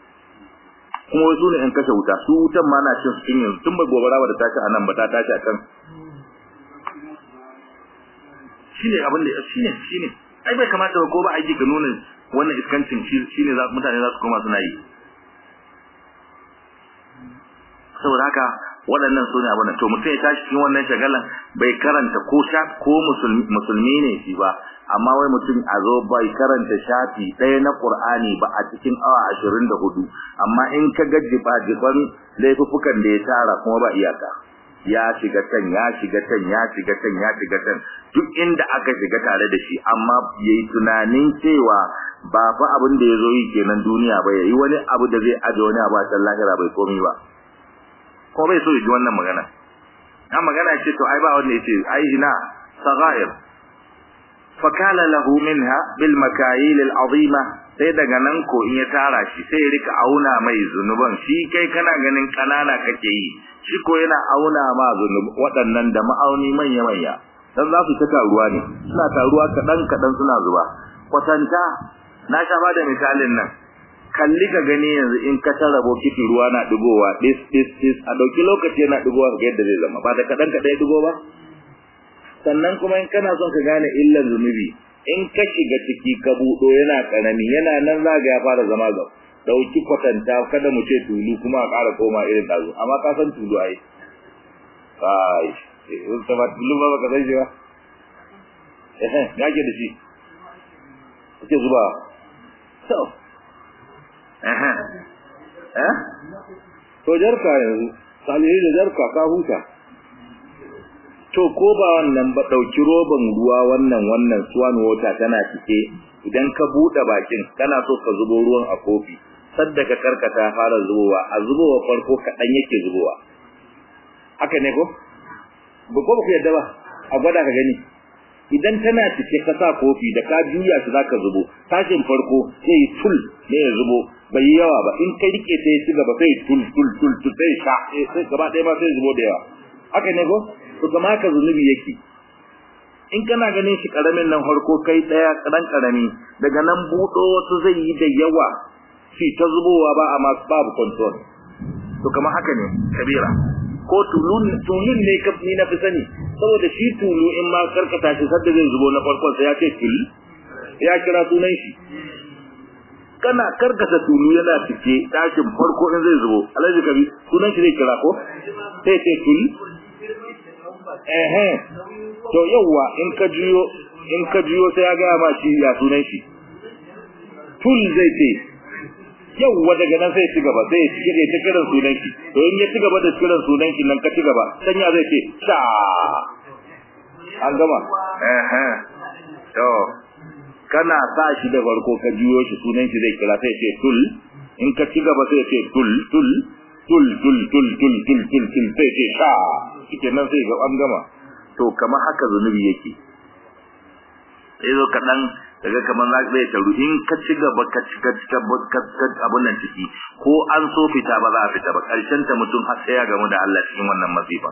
kuma wasu ne in kashe wuta su wutan ma na cin su yanzu tun ba gobara ba da tashi anan ba ta tashi akan shine abin da shine shine ai bai kamata ba ko ba aiki ka nuna wannan iskancin shine za mutane za su koma suna yi saboda haka waɗannan su ne abin to mutum ya tashi cikin wannan shagalan bai karanta ko sha ko musulmi ne shi ba amma wai mutum a zo bai karanta shafi ɗaya na Qur'ani ba a cikin awa 24 amma in ka ga jiba-jiban laifukan da ya tara kuma ba iyaka ya shiga can ya shiga can ya shiga can ya shiga can duk inda aka shiga tare da shi amma yayi tunanin cewa ba fa abin da yazo yi kenan duniya ba yayi wani abu da zai aje wani abu a can lahira bai komai ba ko bai so ya ji wannan magana an magana ce to ai ba wanda yace ai ina saghair fakala lahu minha bil makayil al azima sai daga nan ko in ya tara shi sai ya rika auna mai zunuban shi kai kana ganin kanana kake yi shi ko yana auna ma zunub waɗannan da ma'auni manya manya dan za su ta taruwa ne suna taruwa kadan kadan suna zuba kwatanta na sha bada misalin nan kalli ka gani yanzu in ka tara bokiti ruwa na digowa dis dis dis a dauki lokaci yana digowa ga yadda zai zama ba da kadan kadan digo ba sannan kuma in kana son ka gane illar zunubi in ka shiga ciki ka budo yana karami yana nan zaga ya fara zama ga dauki kwatanta kada mu ce tulu kuma a ƙara koma irin dazu amma ka san tulu ai kai in ta ba tulu ba ka san shi ba eh ya ke da shi ke zuba so eh eh to jarka yanzu salihi da jarka ka huta to ko ba wannan ba dauki roban ruwa wannan wannan swan water tana cike idan ka bude bakin kana so ka zubo ruwan a kofi sadda ka karkata fara zubowa a zubowa farko kadan yake zubowa haka ne ko ba ko ba ku yadda ba a gwada ka gani idan tana cike ka sa kofi da ka juya shi zaka zubo tashin farko sai tul ne ya zubo bai yi yawa ba in kai rike sai ci gaba sai tul tul tul tul sai sha sai gaba ɗaya ma sai zubo da yawa haka ne ko to kama ka zunubi yake in kana ganin shi karamin nan farko kai daya kadan karami daga nan budo wasu zai yi da yawa shi ta zubowa ba amma babu control to kama haka ne kabira ko tulun tulun ne ka ni na fi sani saboda shi tulu in ma karkata shi sadda zai zubo na farkon sai ya ce tul ya kira sunan shi kana karkata tulu yana cike tashin farko in zai zubo alhaji kabi sunan shi zai kira ko sai ce tul eh to yawa in ka juyo in ka juyo sai ya ga ma shi ya sunan shi tul zai ce yawa daga nan sai ci gaba sai ci gaba ta kiran sunan shi to in ya ci gaba da kiran sunan shi nan ka ci gaba sanya zai ce sha an gama eh eh to kana sa shi da farko ka juyo shi sunan shi zai kira sai ce tul in ka ci gaba sai ce tul tul tul tul tul tul tul tul tul sai ce sha shike nan sai ga an gama to kamar haka zunubi yake sai zo kadan daga kamar za zai taru in ka ci gaba ka ci ka ci abun nan ciki ko an so fita ba za a fita ba karshen ta mutum har sai ya gamu da Allah cikin wannan masifa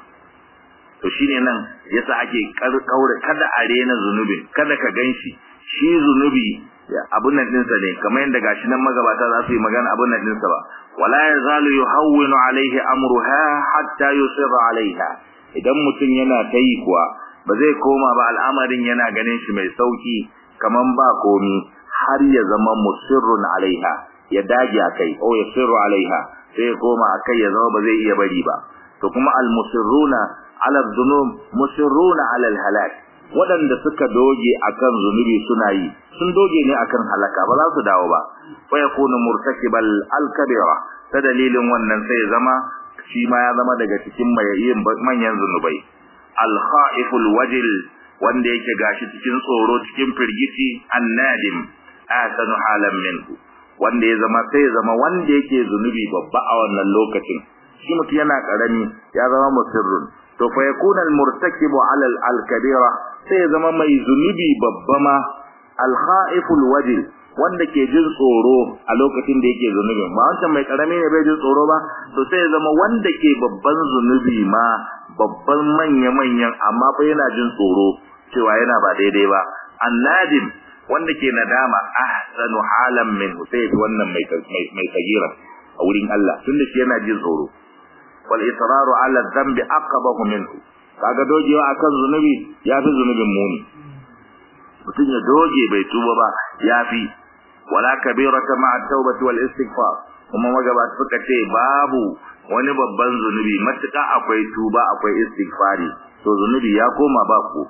to shine nan yasa ake kaure kada a rena zunubin kada ka ganshi shi zunubi abun nan dinsa ne kamar yadda gashi nan magabata za su yi magana abun nan dinsa ba wala yazalu yuhawwinu alaihi amruha hatta yusirra alaiha idan mutum yana tayi kuwa ba zai koma ba al'amarin yana ganin shi mai sauki kaman ba komi har ya zama musirrun alaiha ya dage akai o yusirru alaiha sai koma akai ya zama ba zai iya bari ba to kuma al musirruna ala dhunub musirruna ala al halak waɗanda suka doge akan zunubi suna yi sun doge ne akan halaka ba za su dawo ba fa yakunu murtakibal al-kabira ta dalilin wannan sai zama shi ma ya zama daga cikin mayayin manyan zunubai al-khaiful wajil wanda yake gashi cikin tsoro cikin firgici annadim asanu halan minhu wanda ya zama sai ya zama wanda yake zunubi babba a wannan lokacin shi mutum yana karami ya zama musirrun to fa yakuna al-murtakibu ala al-kabira sai ya zama mai zunubi babba ma al-khaiful wajil wanda ke jin tsoro a lokacin da yake zunubi ba wancan mai karami ne bai jin tsoro ba to sai ya zama wanda ke babban zunubi ma babban manya manyan amma fa yana jin tsoro cewa yana ba daidai ba annadim wanda ke nadama ahsanu halan min sai wannan mai mai kagira a wurin Allah tunda shi yana jin tsoro wal israru ala dhanbi aqabahu minhu kaga dogewa akan zunubi yafi zunubin muni mutum ya doge bai tuba ba yafi wala kabirata ma'a tawbati wal istighfar kuma magabata suka ce babu wani babban zunubi matuƙa akwai tuba akwai istighfari to zunubi ya koma ba ku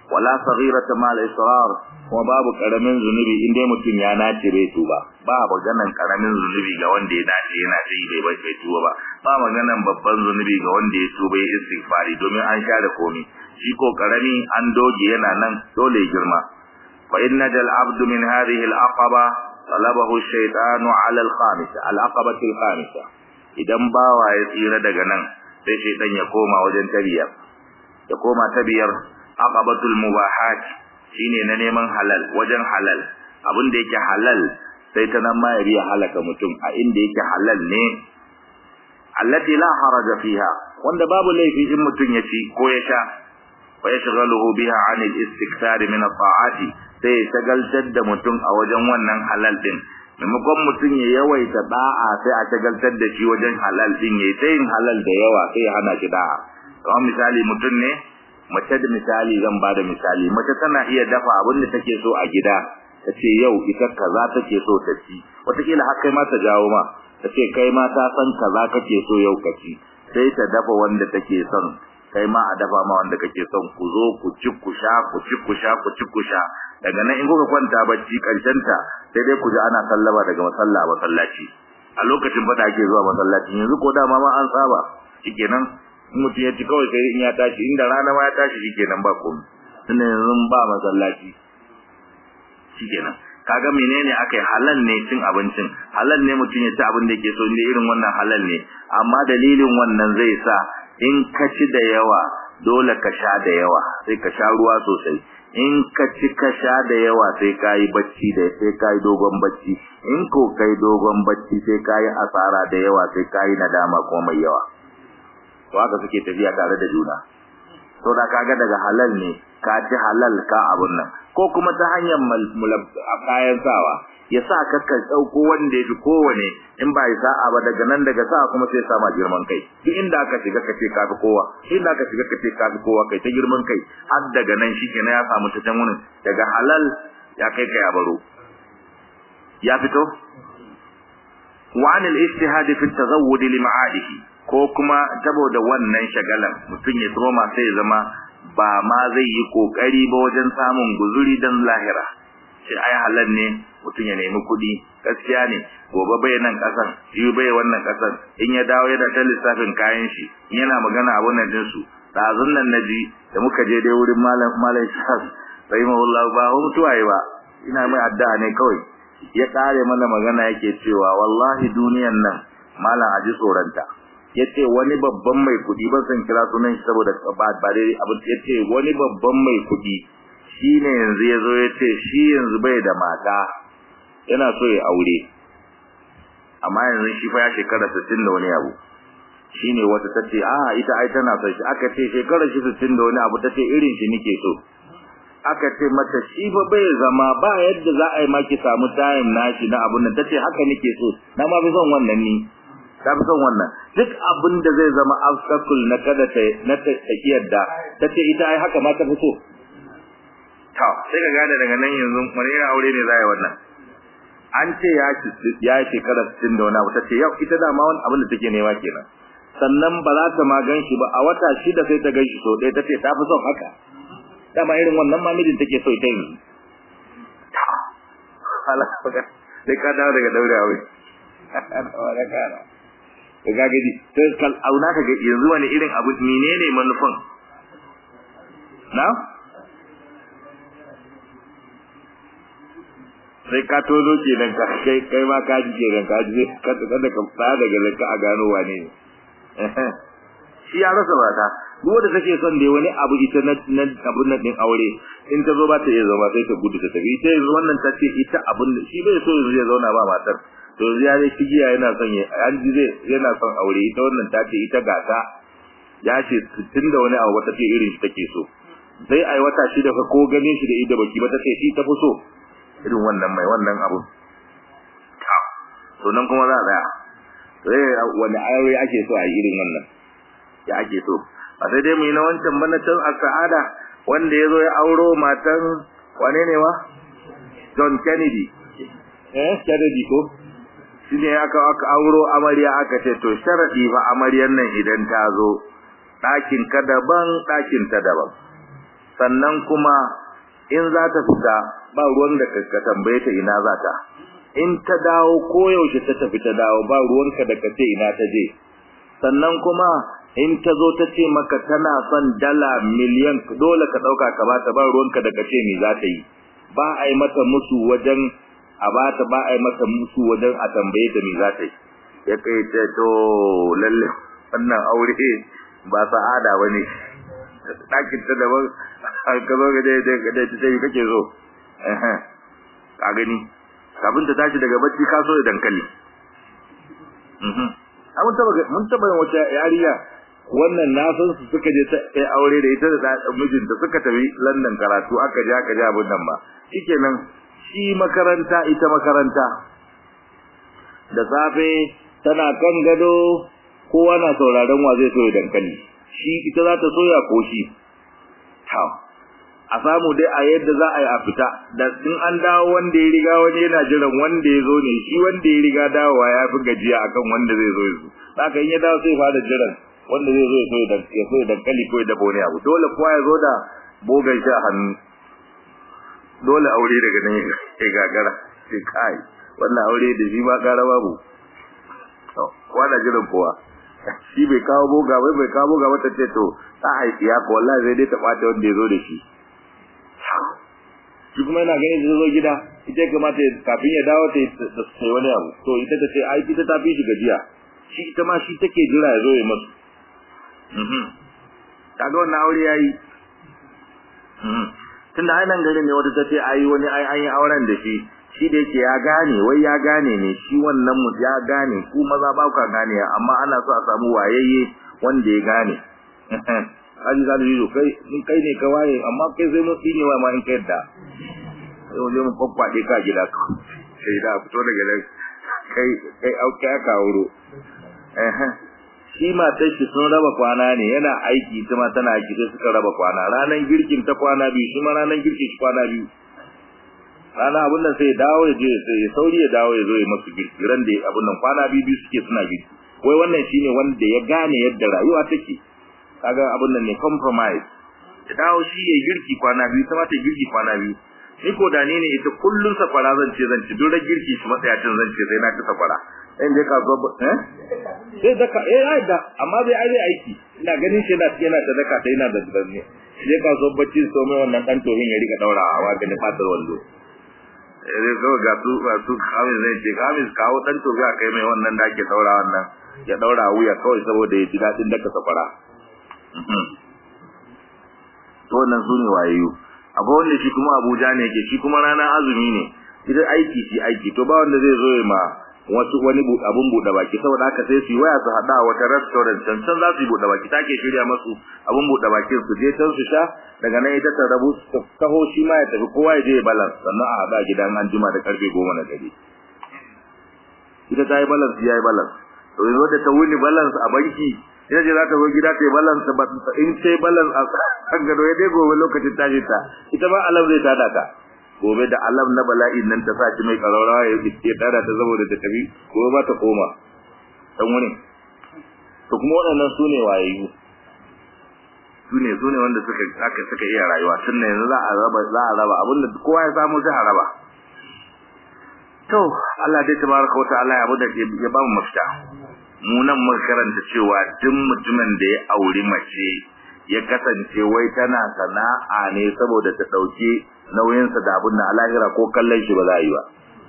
wala saghirata mal israr kuma babu karamin zunubi in dai mutum ya nace bai tuba ba maganan karamin zunubi ga wanda ya nace yana yi bai bai bai tuba ba ba maganan babban zunubi ga wanda ya tuba ya istighfari domin an share komai shi ko karami an doge yana nan dole ya girma fa inna dal abdu min hadhihi al aqaba talabahu ash-shaytanu ala al khamisa al aqabati al khamisa idan bawa ya tsira daga nan sai shaytan ya koma wajen tabiyar ya koma tabiyar aqabatul mubahat shine na neman halal wajen halal abin da yake halal sai ta nan ma ya riya halaka mutum a inda yake halal ne allati la haraja fiha wanda babu laifi in mutum ya ci ko ya sha wa yashghaluhu biha an al-istikthar min at-ta'ati sai ya shagaltar da mutum a wajen wannan halal din maimakon mutum ya yawaita da'a sai a shagaltar da shi wajen halal din yayi ta yin halal da yawa sai ya hana shi da'a kamar misali mutum ne mace da misali zan bada misali mace tana iya dafa abin da take so a gida ta ce yau ita kaza take so ta ci wataƙila har kai ma ta jawo ma ta ce kai ma ta san kaza kake so yau ka ci sai ta dafa wanda take son kai ma a dafa ma wanda kake son ku zo ku ci ku sha ku ci ku sha ku ci ku sha daga nan in kuka kwanta bacci karshen ta sai dai ku ji ana sallama daga masalla masallaci a lokacin fada ake zuwa masallaci yanzu ko dama ma an saba shikenan mutum ya ci kawai sai in ya tashi inda rana ma ya tashi shikenan ba komai tunda yanzu ba masallaci shikenan kaga menene akai halal ne cin abincin halal ne mutum ya ci abin da yake so inda irin wannan halal ne amma dalilin wannan zai sa in ka ci da yawa dole ka sha da yawa sai ka sha ruwa sosai in ka ci ka sha da yawa sai ka yi bacci da sai ka yi dogon bacci in ko kai dogon bacci sai ka yi asara da yawa sai ka yi nadama kuma mai yawa to haka suke tafiya tare da juna to da kaga daga halal ne ka ci halal ka abun nan ko kuma ta hanyar kayan sawa ya sa ka ka dauko wanda yafi kowane in ba ya sa'a ba daga nan daga sa kuma sai sama girman kai duk inda aka shiga ka ce ka fi kowa inda aka shiga ka ce ka fi kowa kai ta girman kai har daga nan shikenan ya samu ta can daga halal ya kai ka ya baro ya fito wa anil ijtihad fi at-tazawwud li ma'adihi ko kuma saboda wannan shagalan mutum ya tsoma sai ya zama ba ma zai yi kokari ba wajen samun guzuri dan lahira shi ai halal ne mutum ya nemi kuɗi gaskiya ne gobe bai nan kasan shi bai wannan kasan in ya dawo yana ta lissafin kayan shi yana magana abun nan din su dazun nan naji da muka je dai wurin malam malam shahab rahimahullahu ba mutuwa ba ina mai addu'a ne kawai ya kare mana magana yake cewa wallahi duniyan nan malam aji tsoranta yace wani babban mai kudi ban san kira sunan shi saboda ba ba dai abin yace wani babban mai kudi shine yanzu yazo yace shi yanzu bai da mata yana so ya aure amma yanzu shi fa ya shekara 60 da wani abu shine wata tace a ita ai tana son shi aka ce shekara shi 60 da wani abu tace irin shi nike so aka ce mata shi fa bai zama ba yadda za a yi maki samu time nashi na abun nan tace haka nike so na ma bi son wannan ni ta fi son wannan duk abin da zai zama obstacle na kada ta na ta yadda tace ita ai haka ma ta fi so to sai ka gane daga nan yanzu wani irin aure ne za a yi wannan an ce ya ci ya shekara 60 da wani abu tace yau ita da ma wani abin da take nema kenan sannan ba za ta ma gan shi ba a wata shida sai ta gan shi so ɗaya tace ta fi son haka dama irin wannan ma mijin take so ita yi sai ka dawo daga daure aure da kana da gagadi sai kal auna ka ga yanzu wani irin abu menene manufan na sai ka tozo kenan ka kai kai ma ka ji kenan ka ji ka kada ka fara daga lanka a gano wane ne shi ya rasa mata duk wanda take son da wani abu ita na na abun nan din aure in ta zo ba ta iya zama sai ta gudu ta tafi ita yanzu wannan ta ce ita abun shi bai so yanzu ya zauna ba matar to yanzu ya dai kigiya yana son ya an ji zai yana son aure ita wannan ta ce ita gata ya ce tun da wani abu wata ce irin shi take so sai ai wata shida fa ko ganin shi da ida baki ba ta ce shi ta fi so irin wannan mai wannan abun to nan kuma za a tsaya sai wani aure ake so a yi irin wannan ya ake so ba sai dai mu yi na wancan bana can a sa'ada wanda ya zo ya auro matan wane ne wa John Kennedy eh Kennedy ko shine aka aka auro amarya aka ce to sharadi fa amaryan nan idan ta zo ɗakin ka daban ɗakin ta daban sannan kuma in za ta fita ba ruwan da ka tambaye ta ina za ta in ta dawo koyaushe ta tafi ta dawo ba ruwanka da ka ce ina ta je sannan kuma in ta zo ta ce maka tana son dala miliyan dole ka ɗauka ka bata ba ruwanka da ka ce me za ta yi ba a yi mata musu wajen a bata ba a yi mata musu wajen a tambaye ta me za ta yi ya kai ce to lalle wannan aure ba sa'ada ba ne ɗakin ta daban ka zo ga dai da ta ce kake zo ka gani kafin ta tashi daga bacci ka so da dankali mun taba mun taba yin wata yariya wannan na san su suka je ta kai aure da ita da mijinta suka tafi London karatu aka je aka je abin nan ba shikenan shi makaranta ita makaranta da safe tana kan gado kowa na sauraron wa zai soya dankali shi ita za ta soya ko shi a samu dai a yadda za a yi a fita da in an dawo wanda ya riga wani yana jiran wanda ya zo ne shi wanda ya riga dawowa ya fi gajiya akan wanda zai zo yanzu haka in ya dawo sai fara jiran wanda zai zo ya so ya so dankali ko ya dabo ne abu dole kowa ya zo da bogan shi a hannu dole aure daga nan ya gagara sai kai wannan aure da shi ma gara babu to kowa na jiran kowa shi bai kawo boga bai bai kawo boga ba ta ce to ta haifi ya ko wallahi zai dai ta bata wanda ya zo da shi shi kuma yana ganin da zo gida ita ya kamata kafin ya dawo ta sai wani abu to ita ta ce ai ita ta fi shi gajiya shi ita ma shi take jira ya zo ya masu mhm kaga wannan aure yayi mhm tunda ai nan garin ne wata ta ce ai wani ai an yi auren da shi shi da yake ya gane wai ya gane ne shi wannan mu ya gane ku maza ba ku gane amma ana so a samu wayayye wanda ya gane Haji za yi kai in kai ne ka waye amma kai sai mun tsine wa ma in kai da sai wani mun kwakwade ka gida ka sai da fito daga nan kai kai auka ka wuro eh shi matar shi sun raba kwana ne yana aiki ita ma tana aiki sai suka raba kwana ranan girkin ta kwana biyu shi ma ranan girkin shi kwana biyu rana abun nan sai dawo ya je sai ya sauri ya dawo ya zo ya masu girki ran da abun nan kwana biyu biyu suke suna girki wai wannan shine wanda ya gane yadda rayuwa take kaga abun nan ne compromise ya dawo shi ya girki kwana biyu ta mata girki kwana biyu ni ko da ne ne ita kullun safara zan ce zan ci duk da girki shi matsayacin zan ce sai na ci safara in dai ka zo eh sai daka eh ai da amma bai ai aiki ina ganin shi da yana da daka sai yana da danne sai ka zo bacci so mai wannan dan tohin ya rika daurawa wa gani fatar wallo eh zo ga su ga su kamin zai ce kamin kawo dan tohi a kai mai wannan da ake daura wannan ya daura wuya kawai saboda ya ji dadin daka safara to wannan su ne wayayu akwai wanda shi kuma Abuja ne yake shi kuma rana azumi ne idan aiki shi aiki to ba wanda zai zo ma wasu wani abun bude baki saboda haka sai su waya su hada wata restaurant can can za su yi bude baki take shirya masu abun bude baki su je can su sha daga nan ita ta rabu su taho shi ma ya tafi kowa ya je ya balance sannan a hada gidan an jima da karfe 10 na dare ita ta yi balance ya yi balance to yanzu da ta wuni balance a banki ina ce za ta zo gida ta yi balance ba in ta yi balance a kan gado ya dai gobe lokacin tashi ta ita ba alam zai tada ta gobe da alam na bala'in nan ta saki mai karaurawa ya ya tada ta saboda ta tafi gobe ba ta koma dan wani to kuma waɗannan su ne wayayu su ne su ne wanda suka aka suka iya rayuwa tun yanzu za a raba za a raba abinda kowa ya samu sai a raba to Allah dai tabaraka wa ta'ala ya bada ya ba mu mafita mu nan mun karanta cewa duk mutumin da ya auri mace ya kasance wai tana sana'a ne saboda ta dauke nauyinsa da abin da alahira ko kallon shi ba za a yi ba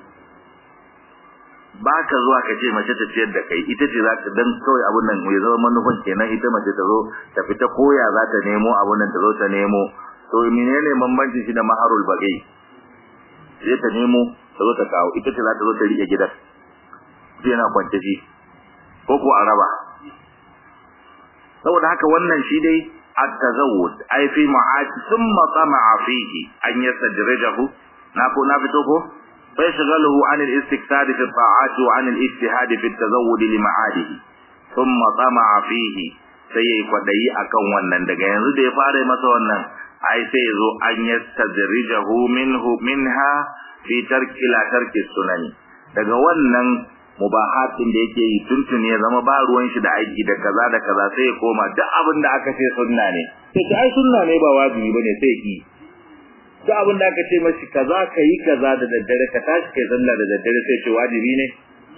ba ka zuwa ka ce mace ta ciyar da kai ita ce za ta dan kawai abin nan ya zama manufan kenan ita mace ta zo ta fita koya za ta nemo abin nan ta zo ta nemo to menene bambancin shi da maharul bagai sai ta nemo ta zo ta kawo ita ce za ta zo ta rike gidan sai yana kwance shi ko ko a raba saboda haka wannan shi dai at-tazawwud ay fi ma'ati thumma tama'a fihi an yastajrijahu na ko na fito ko fa yashghaluhu an al-istiktad fi ta'ati wa an al-ijtihad fi at-tazawwud li ma'adihi thumma tama'a fihi sai yayi kwadayi akan wannan daga yanzu da ya fara masa wannan ai sai yazo an yastajrijahu minhu minha fi tarki la tarki sunani daga wannan mubahatin da yake yi tuntun ya zama ba ruwan shi da aiki da kaza da kaza sai ya koma duk abin da aka ce sunna ne sai ta ai sunna ne ba wajibi bane sai ki duk abin da aka ce mashi kaza kai kaza da daddare ka tashi kai sallah da daddare sai ce wajibi ne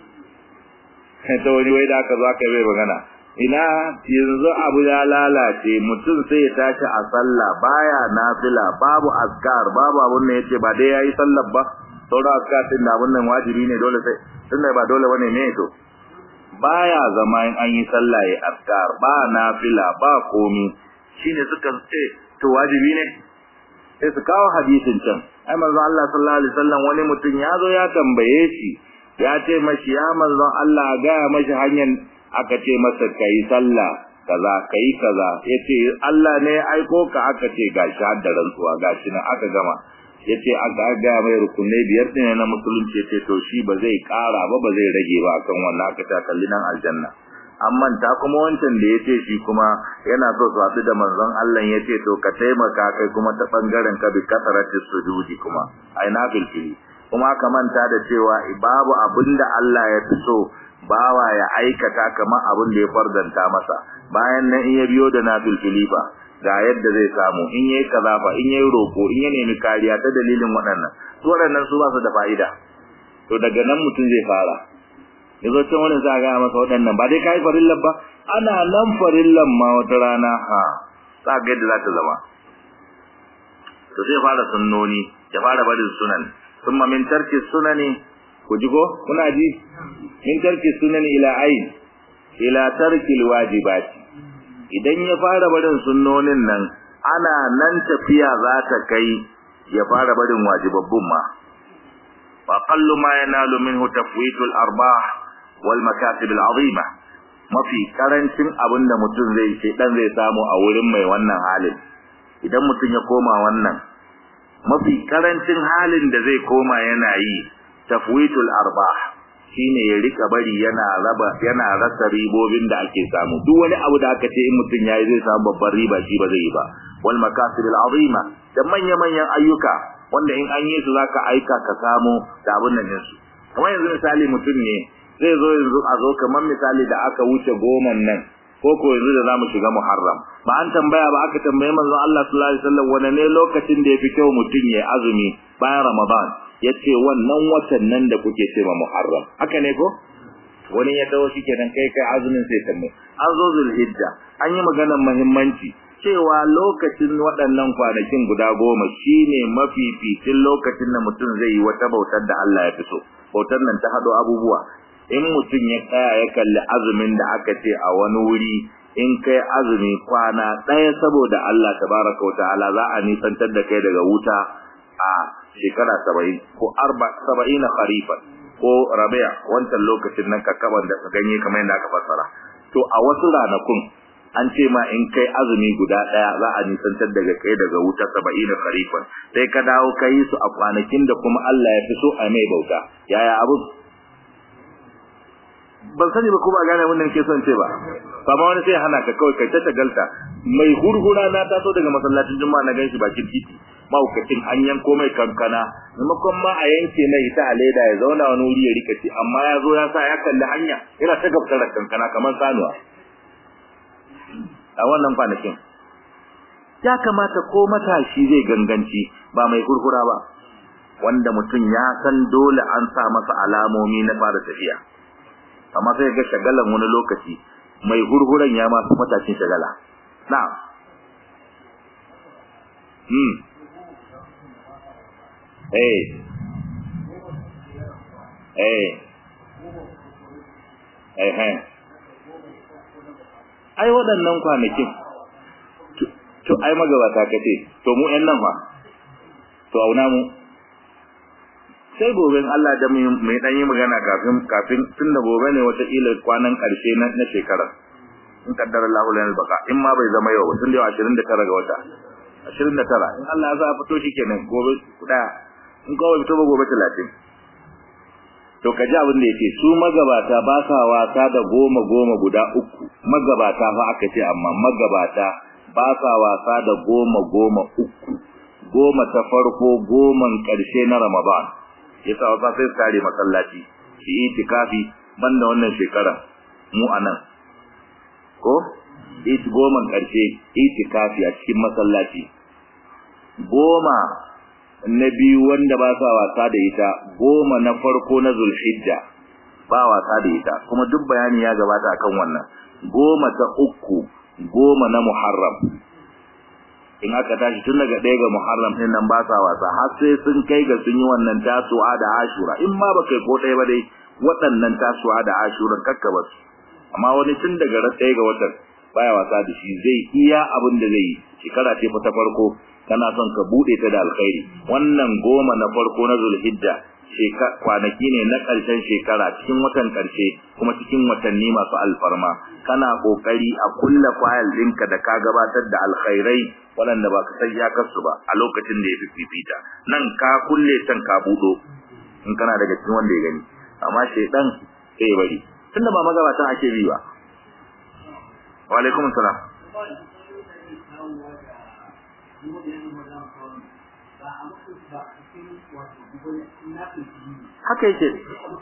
ta wani wai da aka zo aka yi magana ina yanzu abu ya lalace mutum sai ya tashi a sallah baya nafila babu azkar babu abun da yace ba dai yayi sallar ba sauran azkar din da abun nan wajibi ne dole sai tunda ba dole bane ne to baya zama in an yi sallah ya azkar ba nafila ba komi shine suka ce to wajibi ne sai su kawo hadisin can ai manzo Allah sallallahu alaihi wasallam wani mutum ya zo ya tambaye shi ya ce mashi ya manzo Allah ga mashi hanyar aka ce masa kai sallah kaza kai kaza yace Allah ne ya aiko ka aka ce gashi har da rantsuwa gashi nan aka gama yace aka ga mai rukunne biyar din na musulunci yace to shi ba zai kara ba ba zai rage ba akan wannan aka ta kalli nan aljanna amma ta kuma wancan da yace shi kuma yana so su haɗu da manzon Allah yace to ka taimaka kai kuma ta bangaren ka bi kasaratis sujudi kuma ai na bilfili kuma ka manta da cewa babu abinda Allah ya fi so bawa ya aikata kamar abin da ya fardanta masa bayan nan in ya biyo da nafil filifa ga yadda zai samu in yayi kaza fa in yayi roko in ya nemi kariya ta dalilin waɗannan su waɗannan su ba su da fa'ida to daga nan mutum zai fara yazo can wurin za ga masa waɗannan ba dai kai farillan ba ana nan farillan ma wata rana ha za ga yadda za ta zama to zai fara sunnoni ya fara barin sunan thumma min tarki sunani ku ji ko kuna ji min tarki sunan ila ayn ila tarki alwajibati idan ya fara barin sunnonin nan ana nan tafiya za ta kai ya fara barin wajibabbun ma wa qallu ma yanalu minhu tafwitu al-arbah wal makasib al-azima mafi karancin abinda mutum zai ce dan zai samu a wurin mai wannan halin idan mutum ya koma wannan mafi karancin halin da zai koma yana yi tafwitul arbah shine ya rika bari yana raba yana rasa ribobin da ake samu duk wani abu da aka ce in mutun yayi zai samu babbar riba shi ba zai yi ba wal makasib al azima da manya manyan ayyuka wanda in an yi su zaka aika ka samu da abun nan su kamar yanzu misali mutun ne zai zo yanzu a zo kamar misali da aka wuce goman nan ko ko yanzu da zamu shiga muharram ba an tambaya ba aka tambaye manzo Allah sallallahu alaihi wasallam wane ne lokacin da yafi kyau mutun ya azumi bayan ramadan yace wannan watan nan da kuke cewa Muharram haka ne ko wani ya dawo shi kenan kai kai azumin sai tamma an zo Zulhijja an yi maganar muhimmanci cewa lokacin waɗannan kwanakin guda goma shine mafificin lokacin da mutum zai yi wata bautar da Allah ya fi so bautar nan ta hado abubuwa in mutum ya tsaya ya kalli azumin da aka ce a wani wuri in kai azumi kwana ɗaya saboda Allah tabaraka wa ta'ala za a nisantar da kai daga wuta a shekara saba'in ko arba saba'ina kharifan ko rabi'a wancan lokacin nan kakkaban da ganye kamar yadda aka fassara to a wasu ranakun an ce ma in kai azumi guda daya za a nisantar daga kai daga wuta saba'ina kharifan sai ka dawo kai su a kwanakin da kuma Allah ya fi so a mai bauta yaya abu ban sani ba ko ba gane wannan ke son ce ba amma wani sai hana ka kawai kai ta shagalta mai hurhura na taso daga masallacin juma'a na ganshi bakin titi maukacin an yanko mai kankana maimakon ma a yanke mai ita a leda ya zauna wani wuri ya rika ci amma ya zo ya sa ya kalli hanya yana ta gabtar kankana kamar sanuwa a wannan kwanakin ya kamata ko matashi zai ganganci ba mai hurhura ba wanda mutum ya san dole an sa masa alamomi na fara tafiya amma sai ga shagalan wani lokaci mai hurhuran ya masu matashin shagala na'am hmm eh eh eh eh ai waɗannan kwanakin to ai magabata kace to mu ƴan nan fa to auna mu sai gobe Allah da mai dan yi magana kafin kafin tunda gobe ne wata ila kwanan karshe na na shekara in kaddara Allah lana baka in ma bai zama yau tun da 29 ga wata 29 in Allah ya sa fito shikenan gobe kuda in kawai fito ba gobe 30 to kaji abin da yake su magabata ba sa wasa da goma goma guda uku magabata fa aka ce amma magabata ba sa wasa da goma goma uku goma ta farko goman karshe na Ramadan yasa wasa sai tare masallaci shi itikafi banda wannan shekara mu anan ko it goma karshe itikafi a cikin masallaci goma na biyu wanda ba sa wasa da ita goma na farko na zulhijja ba wasa da ita kuma duk bayani ya gabata akan wannan goma ta uku goma na muharram in aka tashi tun daga ɗaya ga muharram ɗin nan ba sa wasa har sai sun kai ga sun yi wannan tasu'a da ashura in ma ba kai ko ɗaya ba dai waɗannan tasu'a da ashura kakka ba su amma wani tun daga ran ɗaya ga watan baya wasa da shi zai iya abin da zai yi shekara ce ta farko kana son ka bude ta da alkhairi wannan goma na farko na zulhijja kwanaki ne na ƙarshen shekara cikin watan ƙarshe kuma cikin watanni masu alfarma kana kokari a kulla fayil ɗinka da ka gabatar da alkhairai waɗanda ba ka san iyakarsu ba a lokacin da ya fi fifita nan ka kulle can ka buɗo in kana daga cikin wanda ya gani amma shaidan sai bari tunda ba magabatan ake bi ba wa alaikum salam haka yake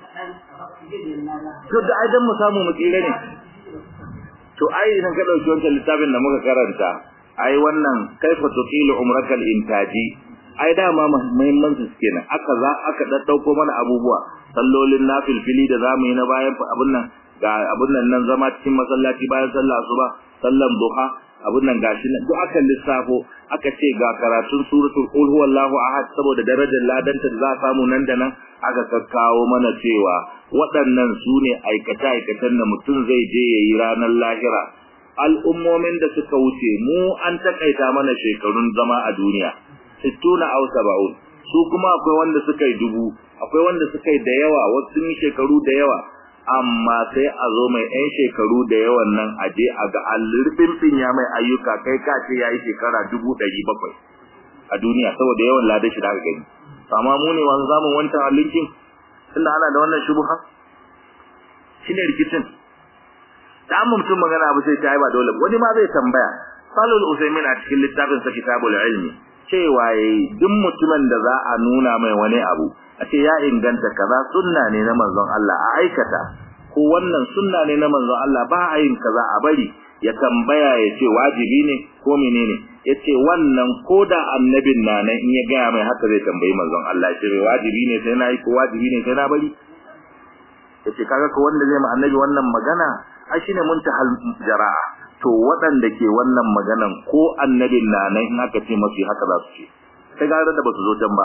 to da aidan mu samu mu tsire ne to ai idan ka dauki wancan littafin da muka karanta ai wannan kaifa tuqilu umrakal intaji ai dama muhimman su kenan aka za aka daddauko mana abubuwa sallolin nafilfili da zamu yi na bayan abun nan ga abun nan nan zama cikin masallaci bayan sallah asuba sallan duha abun nan gashi nan duk aka lissafo aka ce ga karatun suratul qul huwallahu ahad saboda darajar ladanta da za a samu nan da nan aka kakkawo mana cewa waɗannan su ne aikace-aikacen da mutum zai je ya yi ranar lahira al'ummomin da suka wuce mu an takaita mana shekarun zama a duniya sittuna aw sab'un su kuma akwai wanda suka yi dubu akwai wanda suka yi da yawa wasu sun yi shekaru da yawa amma sai a zo mai ɗan shekaru da yawan nan a je a ga allurfin ya mai ayyuka kai ka ce ya yi shekara dubu ɗari bakwai a duniya saboda yawan ladar shi da aka gani amma mu ne wani zamun wancan alinkin tunda ana da wannan shubuha shine rikicin da an mutum magana abu sai ta yi ba dole wani ma zai tambaya salul usaimin a cikin littafin sa kitabul ilmi cewa yayi duk mutumin da za a nuna mai wani abu a ce ya inganta kaza sunna ne na manzon Allah a aikata ko wannan sunna ne na manzon Allah ba a yin kaza a bari ya tambaya ya ce wajibi ne ko menene ya ce wannan ko da annabin na nan in ya gaya mai haka zai tambayi manzon Allah ce mai wajibi ne sai na yi ko wajibi ne sai na bari ya ce kaga ko wanda zai ma annabi wannan magana ai shine muntahal jara'a to waɗanda ke wannan maganan ko annabin na nan in aka ce masu haka za su ce sai gara da ba su zo can ba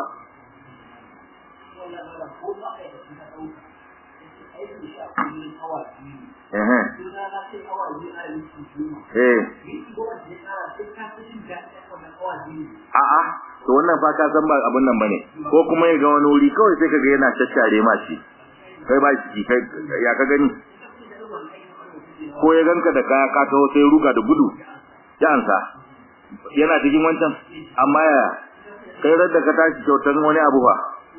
A'a, to wannan fa ka san ba abun nan bane. Ko kuma ya ga wani wuri kawai sai kaga yana shashare ma shi. Kai ba shi kai ya ka gani? Ko ya ganka da kaya ka taho sai ruga da gudu. Ya ansa. Yana cikin wancan amma ya kai da ka tashi kyautar wani abu ba.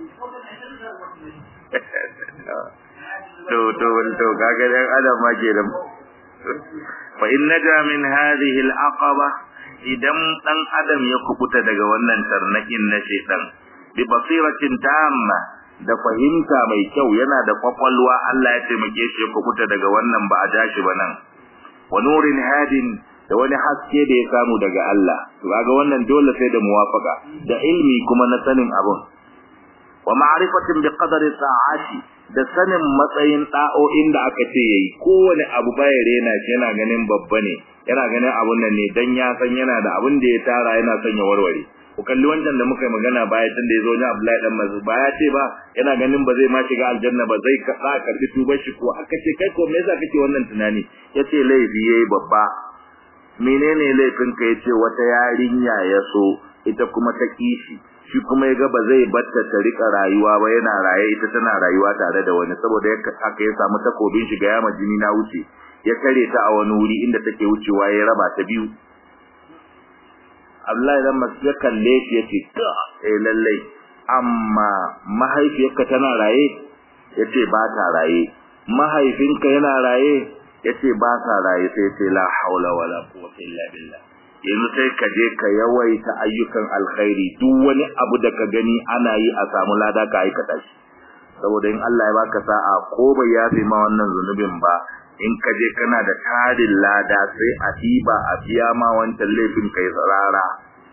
to to to kaga dan adam ma ke da fa in naja min hadhihi al-aqaba idan dan adam ya kubuta daga wannan tarnakin na shedan bi basiratin tamma da fahimta mai kyau yana da kwakwalwa Allah ya taimake shi ya kubuta daga wannan ba a jashi ba nan wa nurin hadin da wani haske da ya samu daga Allah to kaga wannan dole sai da muwafaka da ilmi kuma na sanin abun wa ma'rifatin bi qadari ta'ati da sanin matsayin da'o'in da aka ce yayi kowane abu baya rena shi yana ganin babba ne yana ganin abun nan ne dan ya san yana da abun da ya tara yana son ya warware ku kalli wancan da muka yi magana baya tun da ya zo ni Abdullahi dan Mas'ud ba ya ce ba yana ganin ba zai ma shiga aljanna ba zai ka karbi tubar shi ko aka ce kai ko me yasa kake wannan tunani yace laifi yayi babba menene laifin ka yace wata yarinya ya so ita kuma ta kishi shi kuma ya ga ba zai batta ta rika rayuwa ba yana raye ita tana rayuwa tare da wani saboda haka ya samu takobin shi ga yama jini na wuce ya kare ta a wani wuri inda take wucewa ya raba ta biyu Abdullahi dan Mas'ud ya kalle shi yace ta eh lalle amma mahaifiyarka tana raye yace ba ta raye mahaifinka yana raye yace ba ta raye sai yace la haula wala quwwata illa billah yanzu sai ka je ka yawaita ayyukan alkhairi duk wani abu da ka gani ana yi a samu lada ka aikata shi saboda in Allah ya baka sa'a ko bai yafe ma wannan zunubin ba in ka je kana da tarin lada sai a diba a biya ma wancan laifin kai tsarara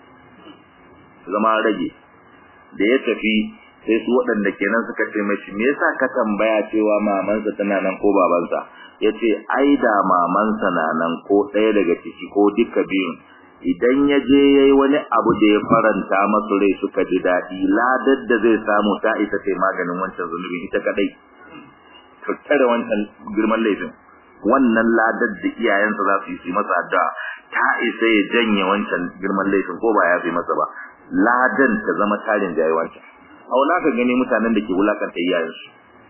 zama rage da ya tafi sai su waɗanda kenan suka ce mashi me yasa ka tambaya cewa mamansa tana nan ko babansa yace ai da mamansa na nan ko ɗaya daga ciki ko duka biyun idan ya je yayi wani abu da ya faranta masu rai suka ji daɗi ladar da zai samu ta isa ce maganin wancan zunubi ita kadai tattare wancan girman laifin wannan ladar da iyayensa za su yi masa addu'a ta isa ya janye wancan girman laifin ko ba ya fi masa ba ladan ta zama tarin jayi wancan auna ka gani mutanen da ke wulakanta iyayensu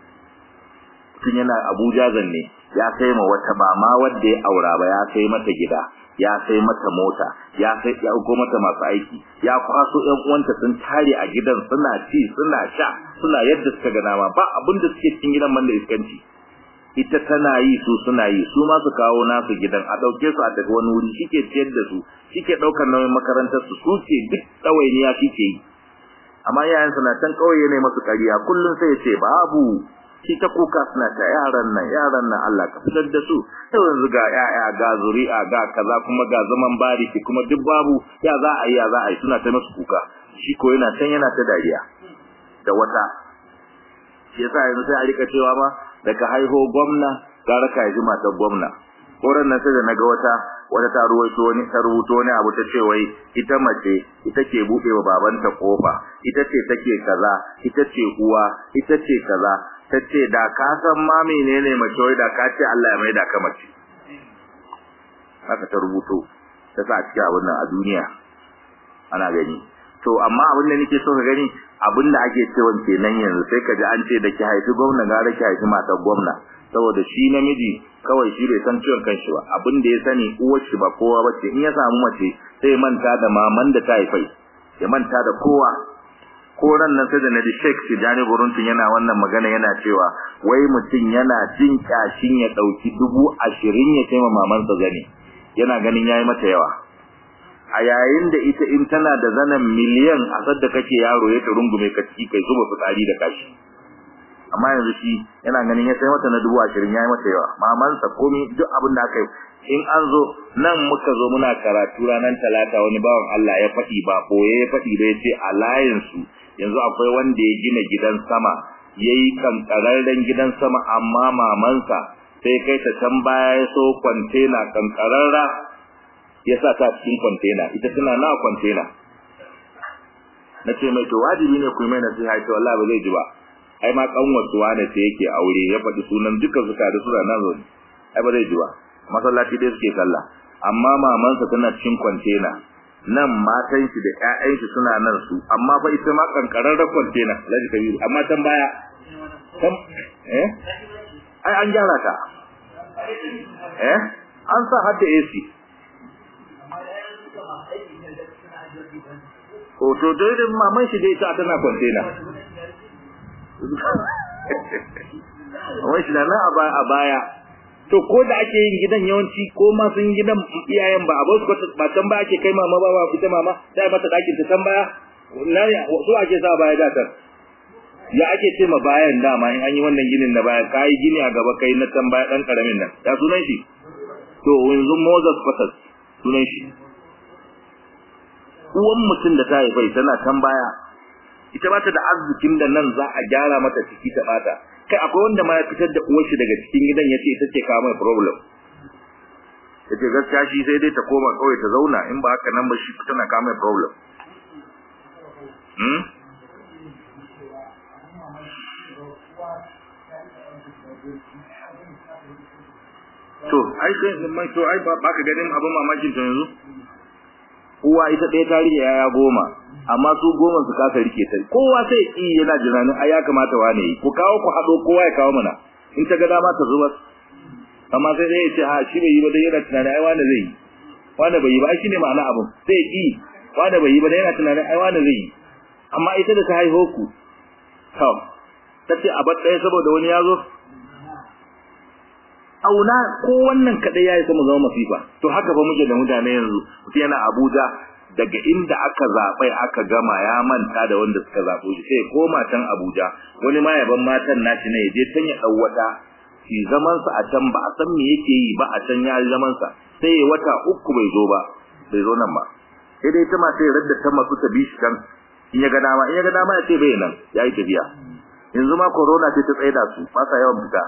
tun yana Abuja zanne ya kai ma wata ba ma wanda ya aura ba ya kai mata gida ya kai mata mota ya kai ya ugo mata masu aiki ya kwaso ɗan uwanta sun tare a gidan suna ci suna sha suna yadda suka ga dama ba abin da suke cikin gidan man da iskanci ita tana yi su suna yi su ma su kawo nasu gidan a ɗauke su a tafi wani wuri shike ciyar da su shike ɗaukar nauyin makarantar su su ce duk ɗawainiya shike yi amma yayan na can kauye ne masu ƙarya kullum sai ya ce babu shi ta kuka suna ta yaran nan yaran nan Allah ka fitar da su sai yanzu ga yaya ga zuri'a ga kaza kuma ga zaman bariki kuma duk babu ya za a yi ya za a yi suna ta masu kuka shi ko yana can yana ta dariya da wata shi yasa yanzu sai a rika cewa ma daga haiho gwamna gara ka yi matar gwamna koran nan sai da naga wata wata ta ruwaito wani ta rubuto wani abu ta ce wai ita mace ita ke bude wa babanta kofa ita ce take kaza ita ce uwa ita ce kaza ta ce da ka san ma menene mace wai da ka ce Allah ya mai da ka mace haka ta rubuto ta sa a cikin abin nan a duniya ana gani to amma abin da nake so ka gani abin da ake cewa kenan yanzu sai ka ji an ce da ki haifi gwamna gara ki haifi matar gwamna saboda shi namiji kawai shi bai san ciwon kanshi ba abin da ya sani uwar shi ba kowa bace in ya samu mace sai manta da maman da ta haifai ya manta da kowa ko ran nan sai da naji Sheikh Tijani Buruntun yana wannan magana yana cewa wai mutum yana jin kashin ya dauki dubu ashirin ya taima mamansa zane yana ganin yayi mata yawa a yayin da ita in tana da zanen miliyan a sadda kake yaro ya ta rungume ka ciki kai zuba fitsari da kashi amma yanzu shi yana ganin ya sai mata na dubu ashirin ya yi mata yawa mamansa komi duk abin da aka yi in an zo nan muka zo muna karatu ranar talata wani bawan Allah ya faɗi ba ɓoye ya faɗi da ya ce a layinsu yanzu akwai wanda ya gina gidan sama ya yi kankararren gidan sama amma mamansa sai kai ta can baya ya so kwantena kankararra ya sa ta cikin kwantena ita tana na kwantena na ce mai to wajibi ne ku yi mai nasiha ita wallahi ba zai ji ba ai ma kanwar suwa ne sai yake aure ya faɗi sunan dukkan su tare suna nan zo ai ba zai ji ba masallaci dai suke sallah amma mamansa tana cikin kwantena nan matan shi da ƴaƴan shi suna nan su amma fa ita ma kankararren kwantena Alhaji Kabiru amma tan baya tan eh ai an gyara ta eh an sa hadda AC ko to dai da maman shi dai ta tana kwantena wai shi da nan a baya to ko da ake yin gidan yawanci ko ma sun gidan iyayen ba abu ko ba can ba ake kai mama ba ba ita mama sai mata dakin ta can baya na so ake sa baya da ta ya ake ce ma bayan dama in an yi wannan ginin na baya kai gini a gaba kai na can baya dan karamin nan ya sunan shi to yanzu Moses Fatas sunan shi uwan mutum da ta haifai tana can baya ita ba ta da arzikin da nan za a gyara mata ciki ta bata kai akwai wanda ma ya fitar da uwar shi daga cikin gidan yace ita ce kawo mai problem yace gaskiya shi sai dai ta koma kawai ta zauna in ba haka nan ba shi tana kawo mai problem hmm to ai sai mai to ai ba ka ganin abin mamakin to yanzu uwa ita ɗaya ta rike yaya goma amma su goma su kasa rike ta kowa sai yi yana jiranin ai ya kamata wane yi ku kawo ku haɗo kowa ya kawo mana in ta ga dama ta zuba amma sai dai ya ce ha shi bai yi ba dai yana tunanin ai wane zai yi wane bai yi ba shi ne ma'ana abin sai yi wane bai yi ba dai yana tunanin ai wane zai yi amma ita da ta haihu ku to ta ce a bar ɗaya saboda wani ya zo auna ko wannan kadai yayi kuma zama masifa to haka fa muke da mutane yanzu mutum yana Abuja daga inda aka zaɓai aka gama ya manta da wanda suka zaɓo shi sai koma can Abuja wani ma yaban matan nashi ne je can ya ɗau wata shi zaman sa a can ba a san me yake yi ba a can ya yi zaman sa sai ya wata uku bai zo ba bai zo nan ba sai dai ta ma sai radda ta masu ta bi shi can in ya ga dama in ya ga dama ya ce bai nan ya yi tafiya yanzu ma corona ce ta tsaida su ba sa yawan fita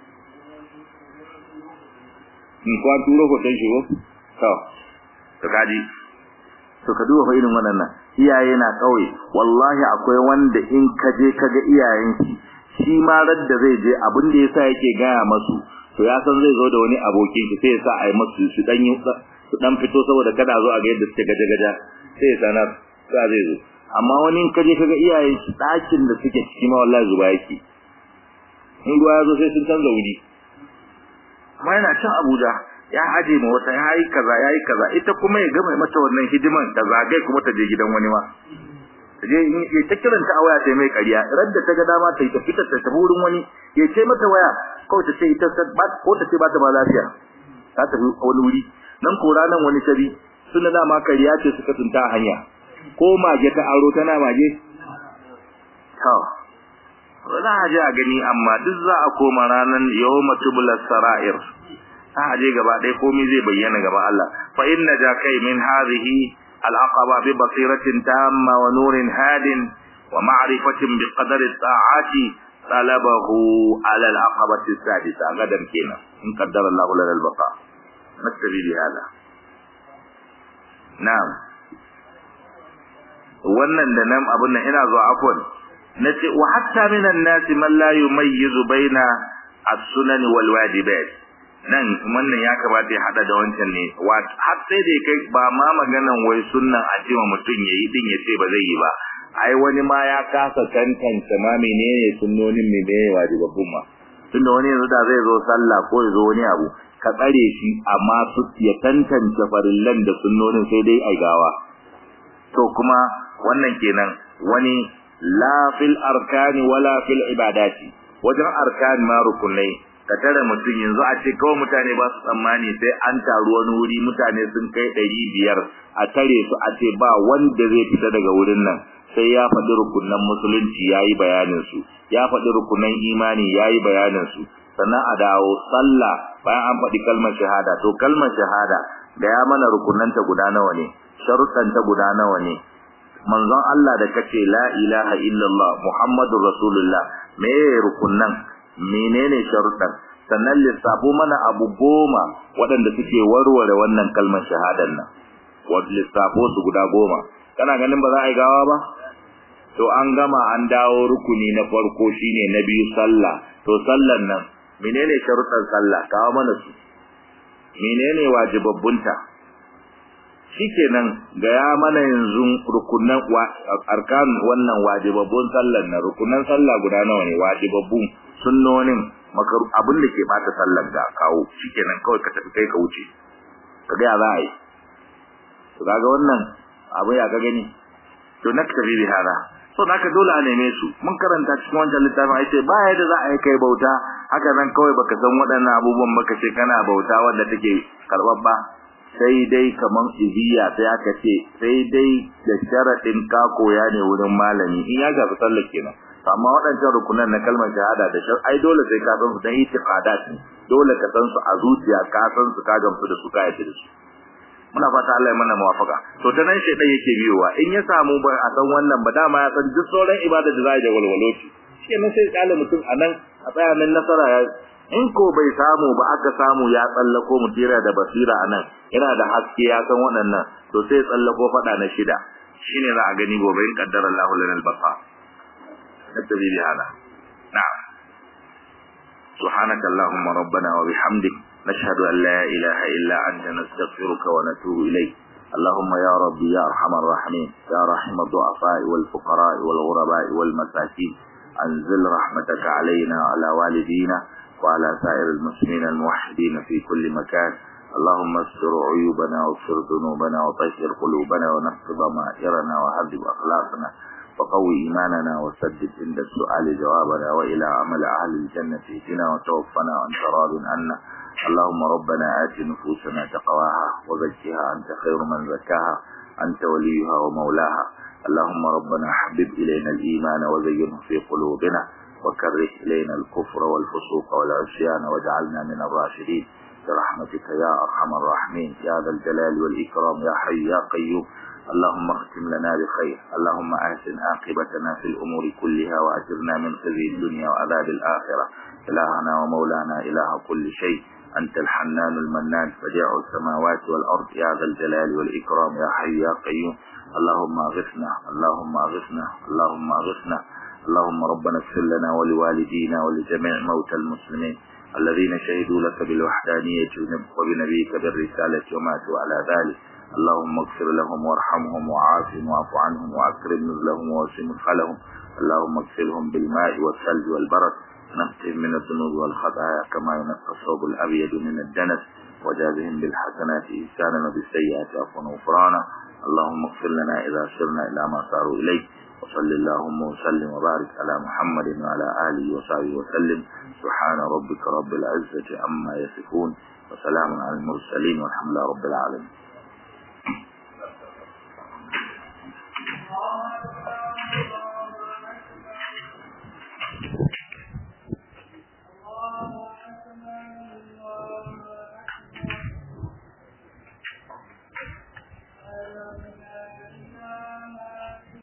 in kwan turo hoton shi ko to to kaji to ka duba fa irin wannan iyaye na kauye wallahi akwai wanda in ka je ka ga iyayen shi shi ma radda zai je abin da yasa yake gaya masu to ya san zai zo da wani abokin shi sai ya sa a yi masu su dan yi su dan fito saboda kada zo a ga yadda suke gaje gaja sai ya sanar sai zai zo amma wani in ka je ka ga iyayen shi ɗakin da suke ciki ma wallahi zuba yake in ruwa ya zo sai sun canza wuri amma yana can Abuja ya aje ma wata ya yi kaza ya yi kaza ita kuma ya gama mata wannan hidiman ta zagaye kuma ta je gidan wani ma ta je ya ta kiranta a waya sai mai ƙarya radda ta ga dama ta yi ta fita ta tafi wurin wani ya ce mata waya kawai ta ce ita ko ta ce ba ta ba lafiya ta tafi wani wuri nan ko ranan wani tabi suna dama ƙarya ce suka tunta a hanya ko mage ta aro tana mage to za a je a gani amma duk za a koma ranan yawma tubla sara'ir za a je gaba ɗaya komai zai bayyana gaba Allah fa inna ja kai min hadhihi al-aqaba bi basiratin tamma wa nurin hadin wa ma'rifatin bi qadari ta'ati talabahu ala al-aqabati as-sadisa gadan kenan in qaddara Allah lana al-baqa nastabi bi hada na'am wannan da nan abun nan ina zuwa afwan nace wa hatta minan nasi man la yumayyizu baina as-sunan wal wajibat nan wannan ya kamata ya hada da wancan ne har sai da kai ba ma maganan wai sunnan a cewa mutum yayi din ya ce ba zai yi ba ai wani ma ya kasa tantance ma menene sunnonin menene wajibabbun ma tunda wani yanzu da zai zo sallah ko ya zo wani abu ka tsare shi amma su ya tantance farillan da sunnonin sai dai ai gawa to kuma wannan kenan wani la fil arkani wala fil ibadati wajen arkan ma rukunai ka tare mutum yanzu a ce kawai mutane ba su tsammani sai an taru wani wuri mutane sun kai ɗari biyar a tare su a ce ba wanda zai fita daga wurin nan sai ya faɗi rukunan musulunci ya yi bayaninsu ya faɗi rukunan imani ya yi bayaninsu sannan a dawo sallah bayan an faɗi kalmar shahada to kalmar shahada da ya mana rukunanta guda nawa ne sharuɗanta guda nawa ne manzon Allah da kace la ilaha illallah muhammadur rasulullah me rukunnan menene sharuɗan sannan lissafo mana abu goma waɗanda suke warware wannan kalmar shahadar nan wadda lissafo su guda goma kana ganin ba za a yi gawa ba to an gama an dawo rukuni na farko shine na biyu sallah to sallan nan menene sharuɗan sallah kawo mana su menene wajibabbunta shikenan ga ya mana yanzu rukunan arkan wannan wajibabbun sallan nan rukunan sallah guda nawa ne wajibabbun sunnonin makaru abin da ke bata sallar da kawo shikenan kawai ka tafi kai ka wuce ka ga za a yi to kaga wannan abu ya ka gani to naktabi bi hada so naka dole a neme su mun karanta cikin wancan littafin ai sai ba yadda za a yi kai bauta haka nan kawai baka san waɗannan abubuwan baka ce kana bauta wanda take karɓar ba sai dai kaman ibiya sai aka ce sai dai da sharadin ka koya ne wurin malami in ya gafi sallar kenan amma waɗancan rukunan na kalmar shahada da shar ai dole sai ka san su dan itiqadat ne dole ka san su a zuciya ka san su ka gamsu da su ka yarda da su muna fata Allah ya mana muwafaka to ta nan shedan yake biyowa in ya samu ba a san wannan ba dama ya san duk sauran ibada da za a yi da walwaloti shi ne sai kala mutum a nan a tsaya nan nasara ya in ko bai samu ba aka samu ya tsallako mutira da basira a nan yana da haske ya san waɗannan to sai tsallako faɗa na shida shine za a gani gobe in kaddara Allahu lana al-baqa nattabi bi hada na'am سبحانك اللهم ربنا وبحمدك نشهد أن لا إله إلا أنت نستغفرك ونتوب إليك اللهم يا ربي يا أرحم الراحمين يا رحم الضعفاء والفقراء والغرباء والمساكين أنزل رحمتك علينا وعلى والدينا وعلى سائر المسلمين الموحدين في كل مكان اللهم استر عيوبنا واغفر ذنوبنا وطهر قلوبنا ونقض ضمائرنا وهذب أخلاقنا وقوي إيماننا وسدد عند السؤال جوابنا وإلى عمل أهل الجنة اهدنا وتوفنا وأنت راض عنا اللهم ربنا آت نفوسنا تقواها وزكها أنت خير من زكاها أنت وليها ومولاها اللهم ربنا حبب إلينا الإيمان وزينه في قلوبنا وكره إلينا الكفر والفسوق والعصيان واجعلنا من الراشدين برحمتك يا أرحم الراحمين يا ذا الجلال والإكرام يا حي يا قيوم اللهم اختم لنا بخير اللهم أحسن عاقبتنا في الأمور كلها وأجرنا من خزي الدنيا وعذاب الآخرة إلهنا ومولانا إله كل شيء أنت الحنان المنان فجاع السماوات والأرض يا ذا الجلال والإكرام يا حي يا قيوم اللهم أغثنا اللهم أغثنا اللهم أغثنا اللهم ربنا اغفر لنا ولوالدينا ولجميع موتى المسلمين الذين شهدوا لك بالوحدانية وبنبيك بالرسالة وماتوا على ذلك اللهم اغفر لهم وارحمهم وعافهم واعف عنهم واكرم نزلهم ووسع مدخلهم اللهم اغسلهم بالماء والثلج والبرد نقهم من الذنوب والخطايا كما ينقى الثوب الابيض من الدنس وجازهم بالحسنات إحسانا وبالسيئات عفوا وغفرانا اللهم اغفر لنا إذا سرنا إلى ما صاروا إليه وصل اللهم وسلم وبارك على محمد وعلى آله وصحبه وسلم سبحان ربك رب العزة عما يصفون وسلام على المرسلين والحمد لله رب العالمين